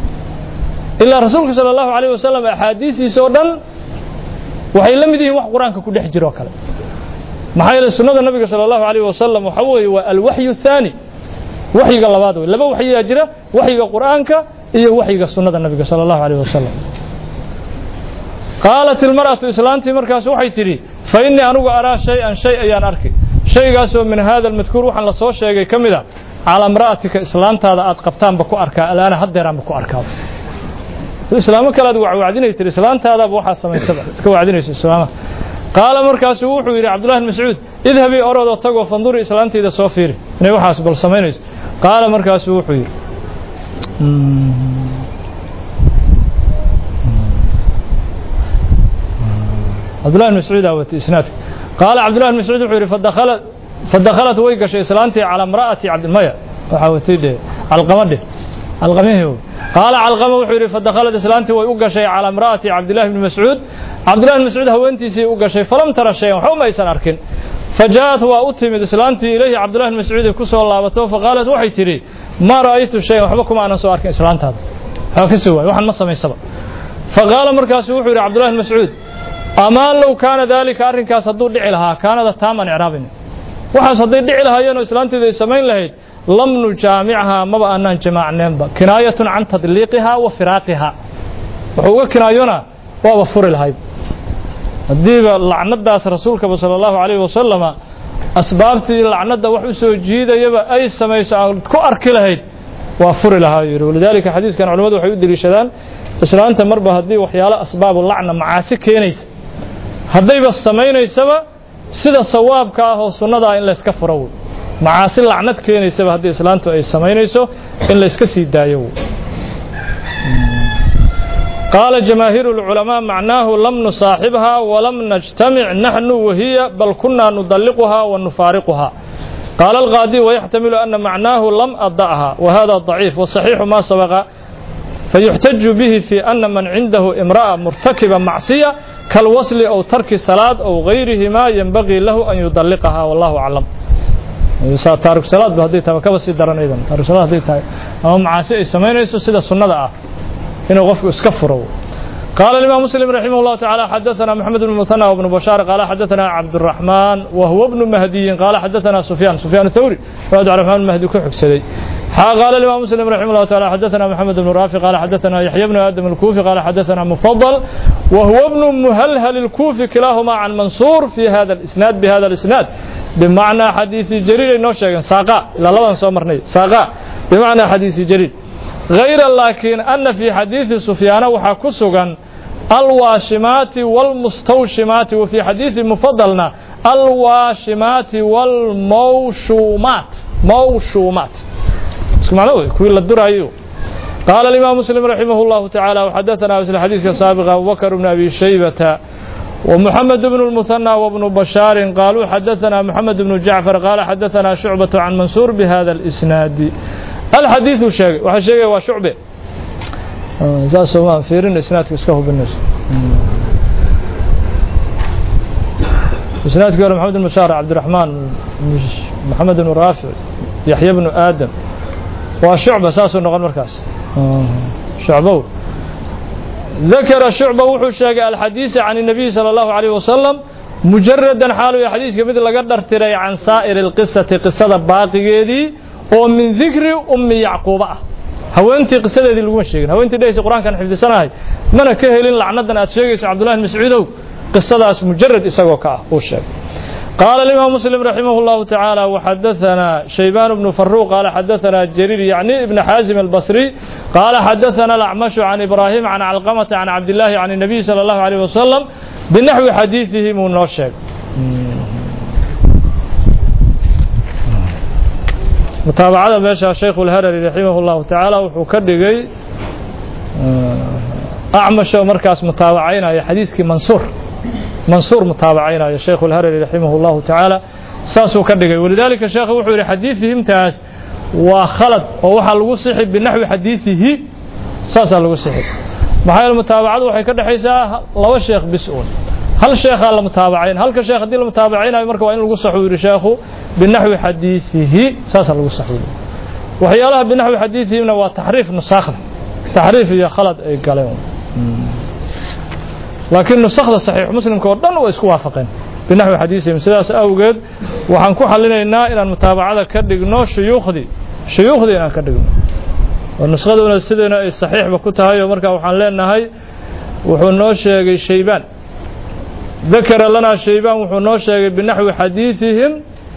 ilaa rasuulka sala allahu calayh wasalam axaadiistiisa oo dhan waxay la mid yihiin wax qur-aanka ku dhex jiro kale maxaa yeelay sunnada nabiga sala allahu calayh wasalam waxa weeye waa alwaxyu thaani waxyiga labaad wey laba waxyigaa jira waxyiga qur'aanka iyo waxyiga sunnada nabiga sala allahu calayh wasalam qaalat ilmar'atu islaantii markaas waxay tidhi fa innii anigu araa shay-an shay ayaan arkay shaygaasoo min hada almadkuur waxaan la soo sheegay ka mid a calaa imra'atika islaantaada aad qabtaanba ku arkaa alaana haddeeraanba ku arkaaba islaamo kale aad wacwacdinay tiri islaantaadaaba waxaa samaysaba iska wacdinayso islaamaha qaala markaasuu wuxuu yidhi cabdullahi bn mascuud idhabii orodoo tagoo fanduri islaantayda soo fiiri inay waxaas bal samaynayso qaala markaasuu wuxuu yidhi cabdullahi bn mascuud aa watay isnaadka qaala cabdullahi bn mascuud wuxuu yidhi fadakhalat fadakhalat way gashay islaantii calaa imra'ati cabdimaya waxaa watay dhe calqama dheh calqamihii qaala calqama wuxuu yidhi fadakhalat islaantii way u gashay calaa imra'ati cabdillahi bni mascuud cabdillahi bn mascuud haweentiisii u gashay falam tara shayan waxba ma aysan arkin fajaءat waa u timid islaantii ilayhi cabdullahi bn mascuud ku soo laabato faqaalat waxay tidhi maa ra'aytu shayan waxba kuma aanan soo arkin islaantaada waxba ka soo waay waxaan ma samaysaba faqaala markaasu wuxuu yidhi cabdullahi bn mascuud amaa low kaana daalika arrinkaas hadduu dhici lahaa kaanada taaman icraabin waxaas hadday dhici lahaayeenoo islaanteedu ay samayn lahayd lam nujaamichaa maba aanaan jamaacneenba kinaayatun can tadliiqihaa wa firaaqihaa wuxuu uga kinaayona waaba furi lahayd haddiiba lacnadaas rasuulkaba sala allahu calayhi wasalama asbaabtii lacnadda wax u soo jiidayaba ay samayso aad ku arki lahayd waa furi lahaa yidhi walidaalika xadiiskan culimmadu waxay u deliishadaan islaanta marba haddii waxyaalo asbaabu lacna macaasi keenaysa haddayba samaynaysaba sida sawaabka ah oo sunnada ah in layska furo wey macaasi lacnad keenaysaba haddii islaantu ay samaynayso in layska sii daayo wey qaala jamaahiiru اlculamaa macnaahu lam nusaaxibhaa walam najtamic naxnu wahiya bal kunaa nudalliquhaa wa nufaariquhaa qaala alqaadi wayaxtamilu ana macnaahu lam ada'ha wa hada ضaciif waصaxiixu ma sabaqa fayuxtaju bihi fi ana man cindahu imra'a murtakiba macsiya kalwasli ow tarki salaad ow gayrihima yenbagii lahu an yudalliqahaa wallahu aclam taariku salaad ba hadday tahay kaba sii daran idan taariku salaad hadday tahay ama macaasi ay samaynayso sida sunnada ah inuu qofku iska furo قال الإمام مسلم رحمه الله تعالى حدثنا محمد بن المثنى وابن بشار قال حدثنا عبد الرحمن وهو ابن مهدي قال حدثنا سفيان سفيان الثوري وعبد الرحمن المهدي كحكسدي قال الإمام مسلم رحمه الله تعالى حدثنا محمد بن رافع قال حدثنا يحيى بن آدم الكوفي قال حدثنا مفضل وهو ابن مهلهل الكوفي كلاهما عن منصور في هذا الإسناد بهذا الإسناد بمعنى حديث جرير إنه شيئا ساقا إلى الله سومرني ساقا بمعنى حديث جرير غير لكن أن في حديث سفيان وحكسغا الواشمات والمستوشمات وفي حديث مفضلنا الواشمات والموشومات موشومات معنى كوي الدرايو قال الإمام مسلم رحمه الله تعالى وحدثنا مثل الحديث السابق أبو بكر بن أبي شيبة ومحمد بن المثنى وابن بشار قالوا حدثنا محمد بن جعفر قال حدثنا شعبة عن منصور بهذا الإسناد الحديث شيء وحشيء وشعبة ساسو ما فيرين إسناد كسكه بالناس إسناد قال محمد بن بشار عبد الرحمن محمد بن رافع يحيى بن آدم وشعبة ساسو نقل مركز شعبه ذكر شعبة وحو شاق الحديث عن النبي صلى الله عليه وسلم مجردا حاله حديث كمثل لقدر تري عن سائر القصة قصة باقي دي ومن ذكر أم يعقوب haweentii qisadeedii laguma sheegin haweentii dhehaysa qur-aankan xifdisanahay mana ka helin lacnadan aad sheegayso cabdullahi mascuudow qisadaas mujarad isagoo ka ah uu sheegay قال الإمام مسلم رحمه الله تعالى وحدثنا شيبان بن فروق قال حدثنا جرير يعني ابن حازم البصري قال حدثنا الأعمش عن إبراهيم عن علقمة عن عبد الله عن النبي صلى الله عليه وسلم بنحو حديثه من نوشك متابعة ماشى الشيخ الهرري رحمه الله تعالى وحكرقي أعمش ومركز متابعين يا حديثك منصور منصور متابعين يا شيخ الهرري رحمه الله تعالى ساسو كدغي ولذلك الشيخ وحو يري حديثهم تاس وخلط ووحا لو صحي بنحو حديثه ساسا لو صحي maxay mutaabacadu waxay ka dhaxaysaa laba sheekh bisuun hal sheekh la mutaabacayn halka sheekh hadii la mutaabacaynayo marka waa in lagu saxo yiri sheekhu binahwi xadiithihi saasa lagu saxo waxyaalaha binahwi xadiithihina waa taxriif nusakh taxriif iyo khalad ay galeen laakiin nusakhda saxiix muslimka oo dhan waa isku waafaqeen binaxwi xadiisihim sidaas awgeed waxaan ku xalinaynaa inaan mutaabacada ka dhigno shuyuukhdii shuyuukhdii inaan ka dhigno oo nuskhaduna sideena ay saxiixba ku tahay oo markaa waxaan leenahay wuxuu noo sheegay shaybaan dakara lanaa shaybaan wuxuu noo sheegay binaxwi xadiisihim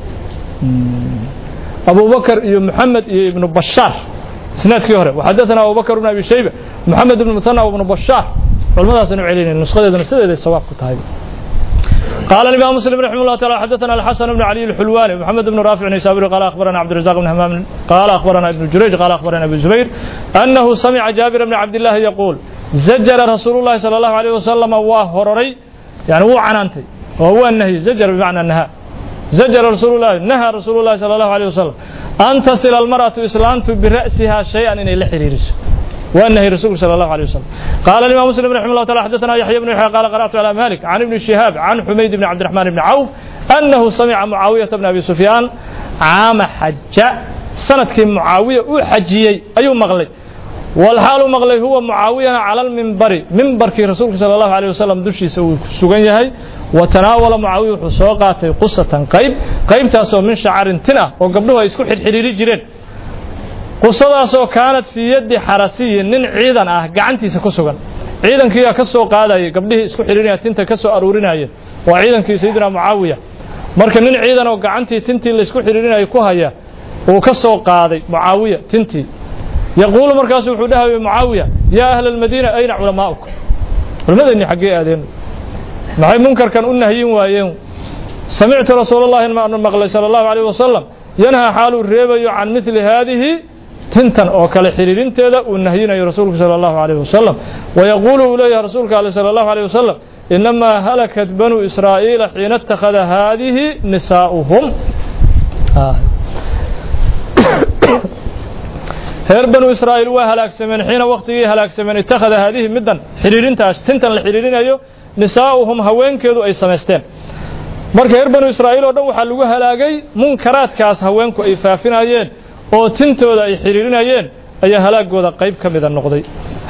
abubakar iyo maxamed iyo ibnu bashaar isnaadkii hore waxadaثana abubakar bn abi shayba maxamed ibn muthana ibnu bashaar culmadaasanu celinay nushadeeduna sideeday sawaab ku tahay قال الإمام مسلم رحمه الله تعالى حدثنا الحسن بن علي الحلواني محمد بن رافع النيسابوري قال أخبرنا عبد الرزاق بن همام قال أخبرنا ابن جريج قال أخبرنا أبو الزبير أنه سمع جابر بن عبد الله يقول زجر رسول الله صلى الله عليه وسلم وهرري يعني هو عنانتي وهو النهي زجر بمعنى النهاء زجر رسول الله نهى رسول الله صلى الله عليه وسلم أن تصل المرأة إسلامت برأسها شيئا إن لحريرس وأنه رسول صلى الله عليه وسلم قال الإمام مسلم رحمه الله تعالى حدثنا يحيى بن يحيى قال قرأت على مالك عن ابن شهاب عن حميد بن عبد الرحمن بن عوف أنه سمع معاوية بن أبي سفيان عام حج سنة معاوية وحجيي أي مغلي والحال مغلي هو معاوية على المنبر منبر كي رسول صلى الله عليه وسلم دشي سوغن يهي وتناول معاوية حسوقات قصة قيب قيب تاسو من شعر تنا وقبلها يسكو حريري جيرين qusadaasoo kaanad fii yaddi xarasiyin nin ciidan ah gacantiisa ku sugan ciidankiiyaa ka soo qaadayay gabdhihii isku xidhiirinaya tinta ka soo aruurinayeen waa ciidankii sayidina mucaawiya marka nin ciidan oo gacantii tintii laysku xidhiirinayay ku haya uu ka soo qaaday mucaawiya tintii yaquulu markaasu wuxuu dhahayay mucaawiya yaa ahla almadiina ayna culamaa'uka culimmadeenni xaggee aadeen maxay munkarkan u nahyin waayeen samictu rasuulallahi maanu maqlay sala allahu calayh wasalam yanhaa xaaluu reebayo can midli haadihi tintan oo kale xiriirinteeda uu nahyinayo rasuulku sala allahu alayh wasalam wayaquulu uu leeyahay rasuulka ale sala allahu alayh wasalam inamaa halakat banuu israa'iila xiina ittakhada haadihi nisaa'uhum reer banuu israa'iil waa halaagsameen xiina waktigii halaagsameen ittakhada haadihi middan xiriirintaas tintan la xiriirinayo nisaa'uhum haweenkeedu ay samaysteen marka reer banuu israa'iil oo dhan waxaa lagu halaagay munkaraadkaas haweenku ay faafinayeen oo tintooda ay xiriirinayeen ayaa halaagooda qayb ka mida noqday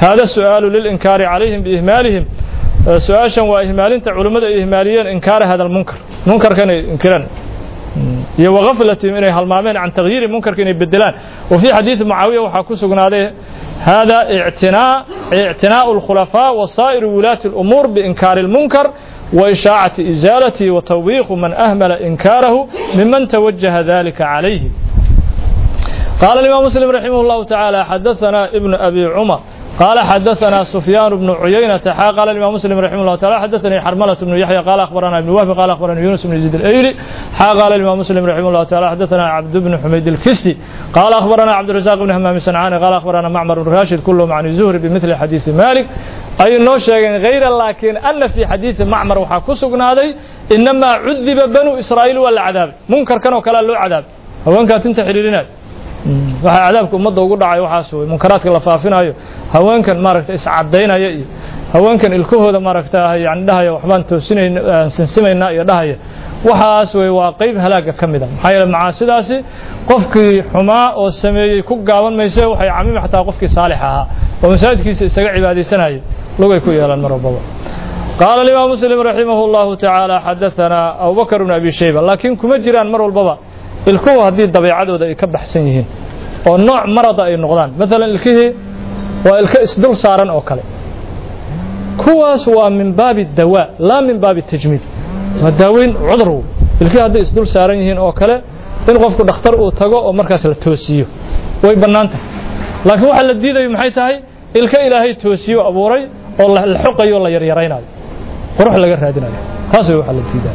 hada su'aalu lilinkaari calayhim biihmaalihim su-aashan waa ihmaalinta culimmada ay ihmaaliyeen inkaara hada almunkar munkarka inay inkiraan iyo wagaflatihim inay halmaameen can tagyiiri munkarka inay bedelaan wa fii xadiidi mucaawiya waxaa ku sugnaaday hada ictinaa ictinaa'u alkhulafaa wa saa'iru wulaati alumuur biinkaari almunkar وإشاعة إزالته وتوبيخ من أهمل إنكاره ممن توجه ذلك عليه قال الإمام مسلم رحمه الله تعالى حدثنا ابن أبي عمر قال حدثنا سفيان بن عيينة قال الإمام مسلم رحمه الله تعالى حدثني حرملة بن يحيى قال أخبرنا ابن وهب قال أخبرنا يونس بن يزيد الأيلي قال الإمام مسلم رحمه الله تعالى حدثنا عبد بن حميد الكسي قال أخبرنا عبد الرزاق بن همام سنعاني قال أخبرنا معمر بن راشد كلهم عن الزهري بمثل حديث مالك أي نو شيئا غير لكن أن في حديث معمر وحاكسقنا هذا إنما عذب بنو إسرائيل والعذاب منكر كانوا كلا له عذاب هو كانت انت حريرنا waxaa cadaabka ummadda ugu dhacay waxaas wey munkaraadka la faafinayo haweenkan maaragta iscadaynaya iyo haweenkan ilkahooda maaragta yani dhahaya waxbaan toosinayna sinsimaynaa iyo dhahaya waxaas wey waa qayb halaaga ka mid a maxaa yeele macaasidaasi qofkii xumaa oo sameeyey ku gaaban mayse waxay camimi xataa qofkii saalix ahaa oo masaajidkiisa isaga cibaadaysanayay lugay ku yeelaan mar walbaba قال الإمام مسلم رحمه الله تعالى حدثنا أبو بكر بن أبي شيبة لكن كما جيران مر والبابا ilkuhu haddii dabeicadooda ay ka baxsan yihiin oo nooc marada ay noqdaan maalan ilkihii waa ilka isdul saaran oo kale kuwaas waa min baabi dawaa laa min baabi tajmiid waa daaweyn cudurw ilkihii hadday isdul saaran yihiin oo kale in qofku dhakhtar uu tago oo markaas la toosiyo way bannaan tahay laakiin waxa la diidayo maxay tahay ilka ilaahay toosiyo abuuray oo la xoqayo o la yaryaraynayo qurux laga raadinayo taas way waxa la diidayo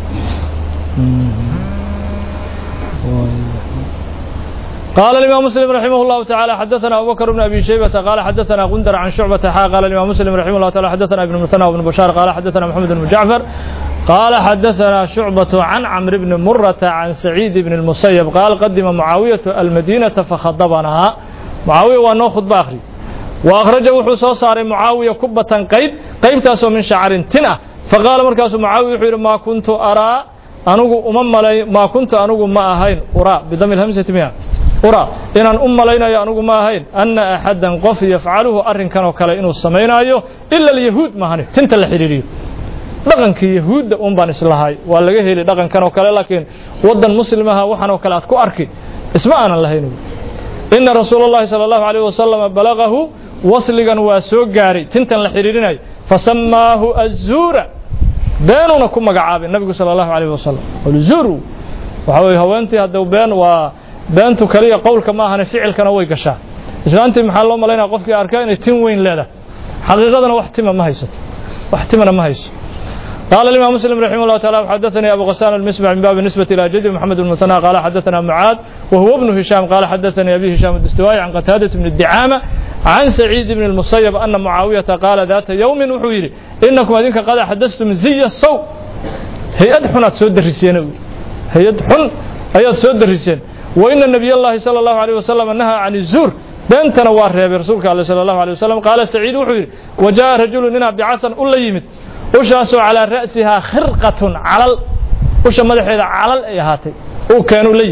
قال الإمام مسلم رحمه الله تعالى حدثنا أبو بكر بن أبي شيبة قال حدثنا غندر عن شعبة حا قال الإمام مسلم رحمه الله تعالى حدثنا ابن مثنى وابن بشار قال حدثنا محمد بن جعفر قال حدثنا شعبة عن عمرو بن مرة عن سعيد بن المسيب قال قدم معاوية المدينة فخضبنا معاوية وأنه خطبة آخري وأخرج وحو صار معاوية كبة قيب قيب تاسو من شعر تنة فقال مركز معاوية ما كنت أرى أنه أمم ما كنت أنه ما أهين أرى بدم الهمزة مئة ura inaan u malaynayo anugu ma ahayn anna axaddan qof yafcaluhu arrinkan oo kale inuu samaynayo ila alyahuud maahane tinta la xidhiiriyo dhaqankii yahuudda un baan islahay waa laga heli dhaqankan oo kale laakiin waddan muslimaha waxaan oo kale aad ku arki isma aanan lahayn ina rasuula اllahi salى اllahu alayh wasalama balagahu wasligan waa soo gaaray tintan la xidhiirinayo fasamaahu azuura beenuuna ku magacaabay nabigu salى اllahu alayh wasalam alzuuru waxa weye haweentii hadda been waa beentu kaliya qowlka ma ahane ficilkana way gashaa islaantii maxaa loo malaynaya qofkii arkaa inay tin weyn leedahay xaqiiqadana wax tima ma haysato wax timana ma hayso قال الإمام مسلم رحمه الله تعالى حدثني أبو غسان المسمع من باب النسبة إلى جدي محمد بن المثنى قال حدثنا معاذ وهو ابن هشام قال حدثني أبي هشام الدستوائي عن قتادة بن الدعامة عن سعيد بن المصيب أن معاوية قال ذات يوم وحويري إنكم هذينك قد حدثتم زي الصوت هيئة حنات سود الرسين هيئة حن هيئة سود الرسين وإن النبي الله صلى الله عليه وسلم نهى عن الزور بنتنا وارهب رسولك الله صلى الله عليه وسلم قال سعيد وحير وجاء رجل منا بعصا أولا يمت وشاسو على رأسها خرقة على وش مدحيدا على الإيهاتي وكانوا ليم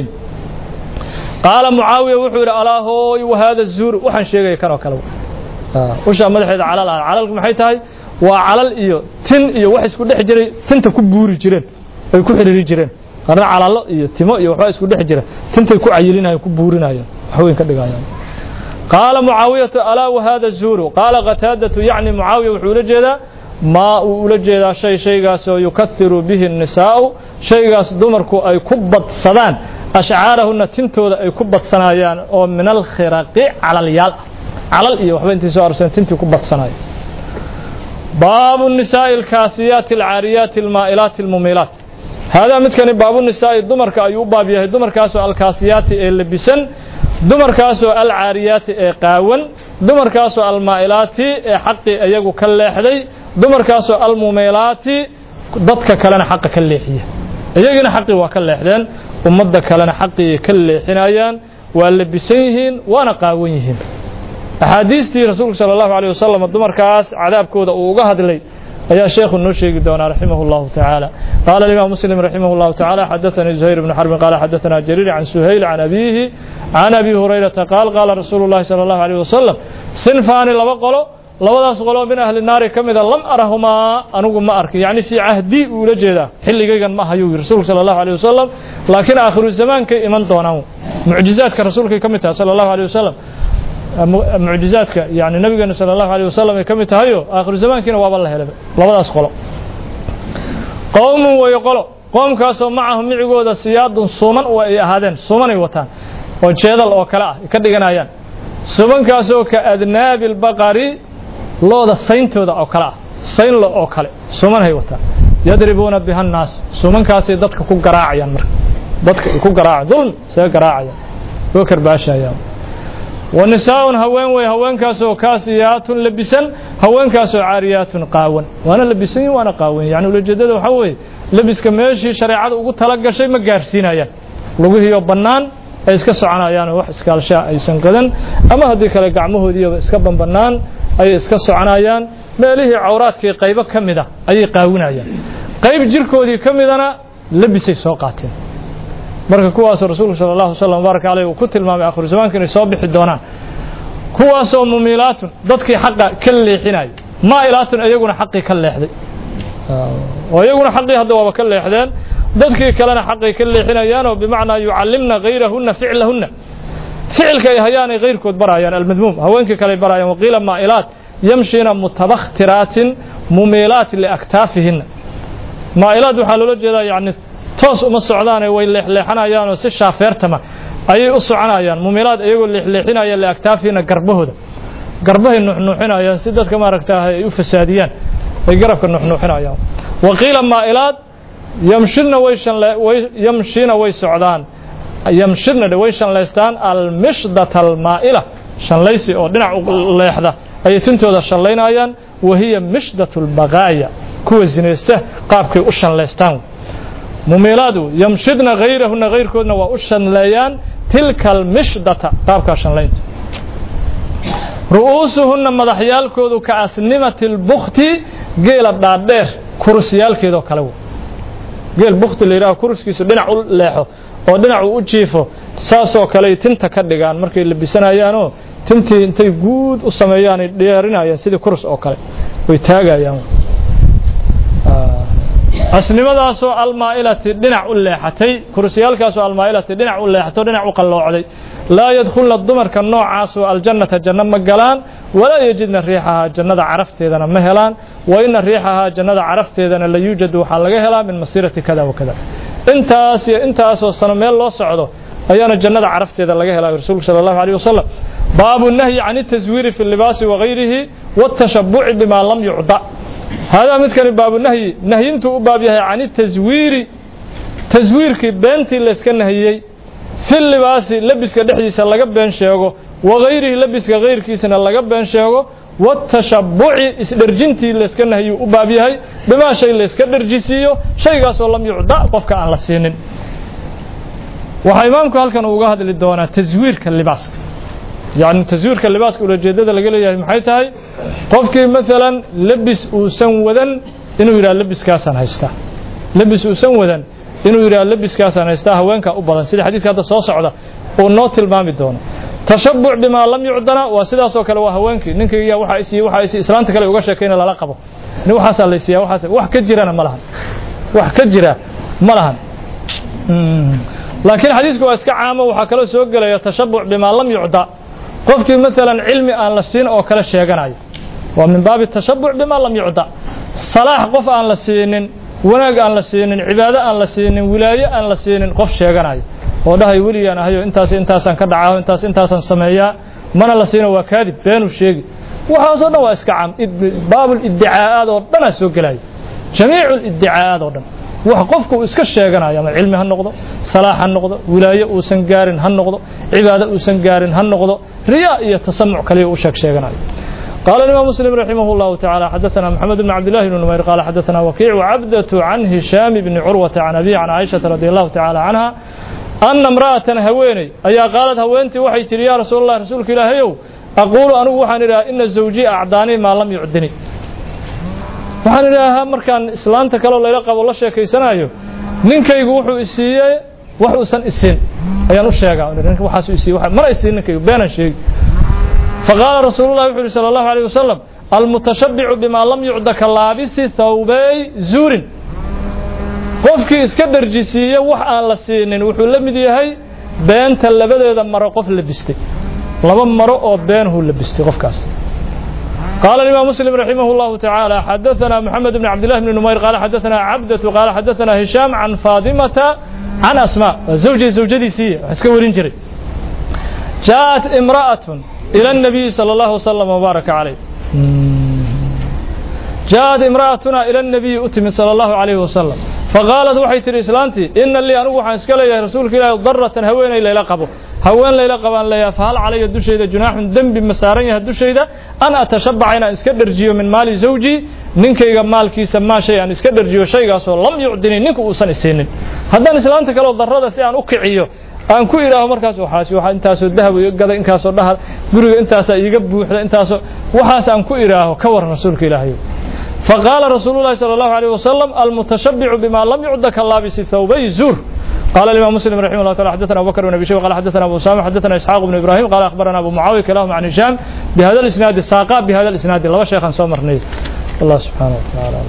قال معاوية وحير ألا هوي وهذا الزور وحن شيء كانوا كلو وش مدحيدا على على محيتاي وعلى الإيو تن إيو وحس كل حجري تنت كبوري جرين أي كحري جرين qarna calalo iyo timo iyo waxba isku dhex jira tintay ku cayilinayaan ku buurinayaan waxweyn ka dhigayaan qaala mucaawiyatu alaa wahada zuuru qaala qataadatu yacni mucaawiya wuxuu ula jeedaa maa uu ula jeedaa shay shaygaasoo yukahiru bihi الnisaa'u shaygaas dumarku ay ku badsadaan ashcaarahuna tintooda ay ku badsanayaan oo min alkhiraqi calalyaal calal iyo waxba intii soo arsan tintii ku badsanaya baabu الnisaaءi اlkaasiyaati اlcaariyaati اlmaa'ilaati اlmumiilaat haadaa midkani baabunisaa'i dumarka ayuu u baab yahay dumarkaasoo alkaasiyaati ee lebisan dumarkaasoo alcaariyaati ee qaawan dumarkaasoo almaa'ilaati ee xaqii iyagu ka leexday dumarkaasoo almumiilaati dadka kalena xaqa ka leexiya iyagina xaqii waa ka leexdeen ummadda kalena xaqii ka leexinayaan waa lebisan yihiin waana qaawan yihiin axaadiistii rasuulku sala allahu aleyh wasalam dumarkaas cadaabkooda uu uga hadlay ayaa sheekhu noo sheegi doonaa raximah اllahu taعaalى qaala الimaam muslim raximah اllahu taعalى xadaثanii زuhayr bn xarbin qaala xadaثana jariir can suhayl can abiihi can abi hurayrata qaal qaala rasuulu llahi sala allahu alayh wasalam sinfaani laba qolo labadaas qolo min ahli naari ka mida lam arahumaa anigu ma arkin yacni fii cahdi uu ula jeedaa xilligaygan ma hayuu yiri rasuulku sala allahu alayh wasalam laakiin aakhiru zamaankay iman doonaan mucjizaadka rasuulkay ka mid tahay sala allahu alayh wasalam mucjizaadka yani nabigeena sala allahu alayh wasalam ay ka mid tahayo aakhiru zamaankiina waaba la helay labadaas qolo qowmun weeye qolo qoomkaasoo macahum micigooda siyaadun suuman oo ay ahaadeen suumanay wataan oo jeedal oo kale ah ka dhiganayaan suumankaasoo ka adnaabi albaqari looda sayntooda oo kale ah saynlo oo kale suumanhay wataan yadribuuna biha annaas suumankaasay dadka ku garaacayaan marka dadka ay ku garaaca dulmi isaga garaacayaan oo karbaashayaan wa nisaa'un haween wey haweenkaasoo kaasiyaatun labisan haweenkaasoo caariyaatun qaawan waana labisan yihin waana qaawan yani ulajeedada waxaa weeye labiska meeshii shareecada ugu tala gashay ma gaarsiinayaan lugihiiyo bannaan ay iska soconayaan oo wax iskaalshaa aysan qadan ama haddii kale gacmahoodiiba iska banbannaan ayay iska soconayaan meelihii cawraadkii qaybo ka mid a ayay qaawinayaan qayb jirkoodii ka midana labisay soo qaateen marka kuwaasoo rasuulku sala allahu wasalam baaraka caleyh uu ku tilmaamay akhiru zamaanka inay soo bixi doonaan kuwaasoo mumiilaatun dadkii xaqa ka leexinaya maa'ilaatun iyaguna xaqii ka leexday oo iyaguna xaqii hadda waaba ka leexdeen dadkii kalena xaqay ka leexinayaanoo bimacnaa yucallimna hayrahunna ficlahunna ficilka ay hayaanay hayrkood barayaan almadmuum haweenkii kale barayaan waqiila maa'ilaat yamshina mutabakhtiratin mumiilaat liaktaafihinna maa'ilaad waxaa loola jeedaa yani toos uma socdaane way leexleexanayaanoo si shaafeertama ayay u soconayaan mumiilaad iyagoo leexleexinaya liaktaafihinna garbahooda garbahay nuuxnuuxinayaan si dadka maaragtaa ay u fasaadiyaan ay garabka nuuxnuuxinayaan waqiila maa'ilaad yamshirna way way yamshina way socdaan yamshirna way shanlaystaan almishdata almaa'ila shanlaysi oo dhinac u leexda ayay tintooda shanlaynayaan wahiya mishdatu albaqaaya kuwa zinaysta qaabkay u shanlaystaan mumiilaadu yamshidna hayrahuna hayrkoodna waa u shanleeyaan tilka almishdata qaabkaa shanlaynta ru'uusuhunna madaxyaalkoodu ka asnimati lbukti geela dhaadheer kurusyaalkeedoo kale w geel bukti la yidhaho kuruskiisu dhinac u leexo oo dhinacu u jiifo saasoo kaley tinta ka dhigaan markay labisanayaanoo tintii intay guud u sameeyaanay dheerinayaan sidii kurus oo kale way taagayaan asnimadaasoo almaa'ilati dhinac u leexatay kursiyaalkaasoo almaa'ilati dhinac u leexato dhinac u qalloocday laa yadkhulna dumarka noocaasoo aljannata janno ma galaan walaa yejidna riixahaa jannada carafteedana ma helaan wa ina riixahaa jannada carafteedana la yuujadu waxaa laga helaa min masiirati kada wa kada intaas iyo intaasoo sano meel loo socdo ayaana jannada carafteeda laga helaa rasuulku sala allahu alayh wasalam baabu nahyi can الtaswiiri fi اlibaasi wagayrihi wاtashabuci bima lam yucda haadaa midkani baabu nahyi nahyintuu u baab yahay can taswiiri taswiirkii beentii layska nahiyey fi libaasi lebiska dhexdiisa laga been sheego wagayrihi lebiska hayrkiisana laga been sheego watashabuci isdherjintii layska nahyuu u baab yahay bimaa shay layska dherjisiiyo shaygaasoo lam yucda qofka aan la siinin waxaa imaamku halkan uga hadli doonaa taswiirka libaaska yani taswiirka libaaska ulajeedada laga leeyahay maxay tahay qofkii maalan lebis uusan wadan inuu yidhaha lebiskaasaan haystaa lebis uusan wadan inuu yidhaha lebiskaasaan haystaa haweenkaa u badan sida xadiiska hadda soo socda uu noo tilmaami doono tashabuc bimaa lam yucdana waa sidaasoo kale waa haweenkii ninkayga waxaa isiiye waxaa isiiye islaanta kale uga sheekayna lala qabo nin waxaasaa laysiiyaa waxaas wax ka jirana ma lahan wax ka jira ma lahan laakiin xadiisku waa iska caamo waxaa kaloo soo gelaya tashabuc bimaa lam yucda qofkii maalan cilmi aan la siin oo kale sheeganayo waa min baabi tashabuc bimaa lam yucda salaax qof aan la siinin wanaag aan la siinin cibaado aan la siinin wilaayo aan la siinin qof sheeganayo oo dhahay weligaan ahayo intaas intaasaan ka dhacaa intaas intaasaan sameeyaa mana la siino waa kaadib beenuu sheegi waxaasoo dhan waa iska caam baabul iddicaa'aad oo dhanaa soo gelaya jamiicu liddicaa'aad oo dhan wax qofku uu iska sheeganayo ama cilmi ha noqdo salaax ha noqdo wilaayo uusan gaarin ha noqdo cibaado uusan gaarin ha noqdo riyaa iyo tasamuc kaliya u sheeg sheeganayo قال الإمام مسلم رحمه الله تعالى حدثنا محمد بن عبد الله بن نمير قال حدثنا وكيع وعبدة عن هشام بن عروة عن أبي عن عائشة رضي الله تعالى عنها أن امرأة هويني أي قالت هوينتي وحي تري يا رسول الله رسولك إلهي أقول أنا وحن إن الزوجي أعداني ما لم يعدني waxaan idhaahaa markaan islaanta kaleo layla qabo la sheekaysanayo ninkaygu wuxuu isiiyey wax uusan isin ayaan u sheegaa ninka waxaas isiiy mana isiin ninkaygu beenan sheegi faqaala rasuulullahi wuxuu yidhi sala allahu alayh wasalam almutashabbicu bimaa lam yucda ka laabisi thawbay zuurin qofkii iska dharjisiiye wax aan la siinin wuxuu la mid yahay beenta labadeeda maro qof labistay laba maro oo beenhuu labistay qofkaas قال الإمام مسلم رحمه الله تعالى حدثنا محمد بن عبد الله بن نمير قال حدثنا عبدة قال حدثنا هشام عن فاطمة عن أسماء زوجي زوجتي سي اسكورين جري جاءت امرأة إلى النبي صلى الله وسلم وبارك عليه جاءت امرأتنا إلى النبي أتم صلى الله عليه وسلم فقالت waxay tiri islaantii inna lii anigu waxaan iska leeyahay rasuulka ilaahay darratan haweenay layla qabo haween layla qabaan leeyahay fahal calaya dushayda junaaxun dembi ma saaran yahay dushayda an atashabbaca inaan iska dharjiyo min maali zawji ninkayga maalkiisa maa shay aan iska dharjiyo shaygaasoo lam yucdini ninka uusan isiinin haddaan islaanta kaleo darrada si aan u kiciyo aan ku idhaaho markaas waxaas waxa intaasoo dahab iga gada inkaasoo dhahar guriga intaasaa iiga buuxda intaasoo waxaas aan ku idhaaho ka waran rasuulka ilaahay فقال رسول الله صلى الله عليه وسلم المتشبع بما لم يعد كاللابس ثوبي زور قال الإمام مسلم رحمه الله تعالى حدثنا أبو بكر بن أبي شيبة قال حدثنا أبو أسامة حدثنا إسحاق بن إبراهيم قال أخبرنا أبو معاوية كلاهما عن هشام بهذا الإسناد الساقا بهذا الإسناد الله شيخا سومر الله سبحانه وتعالى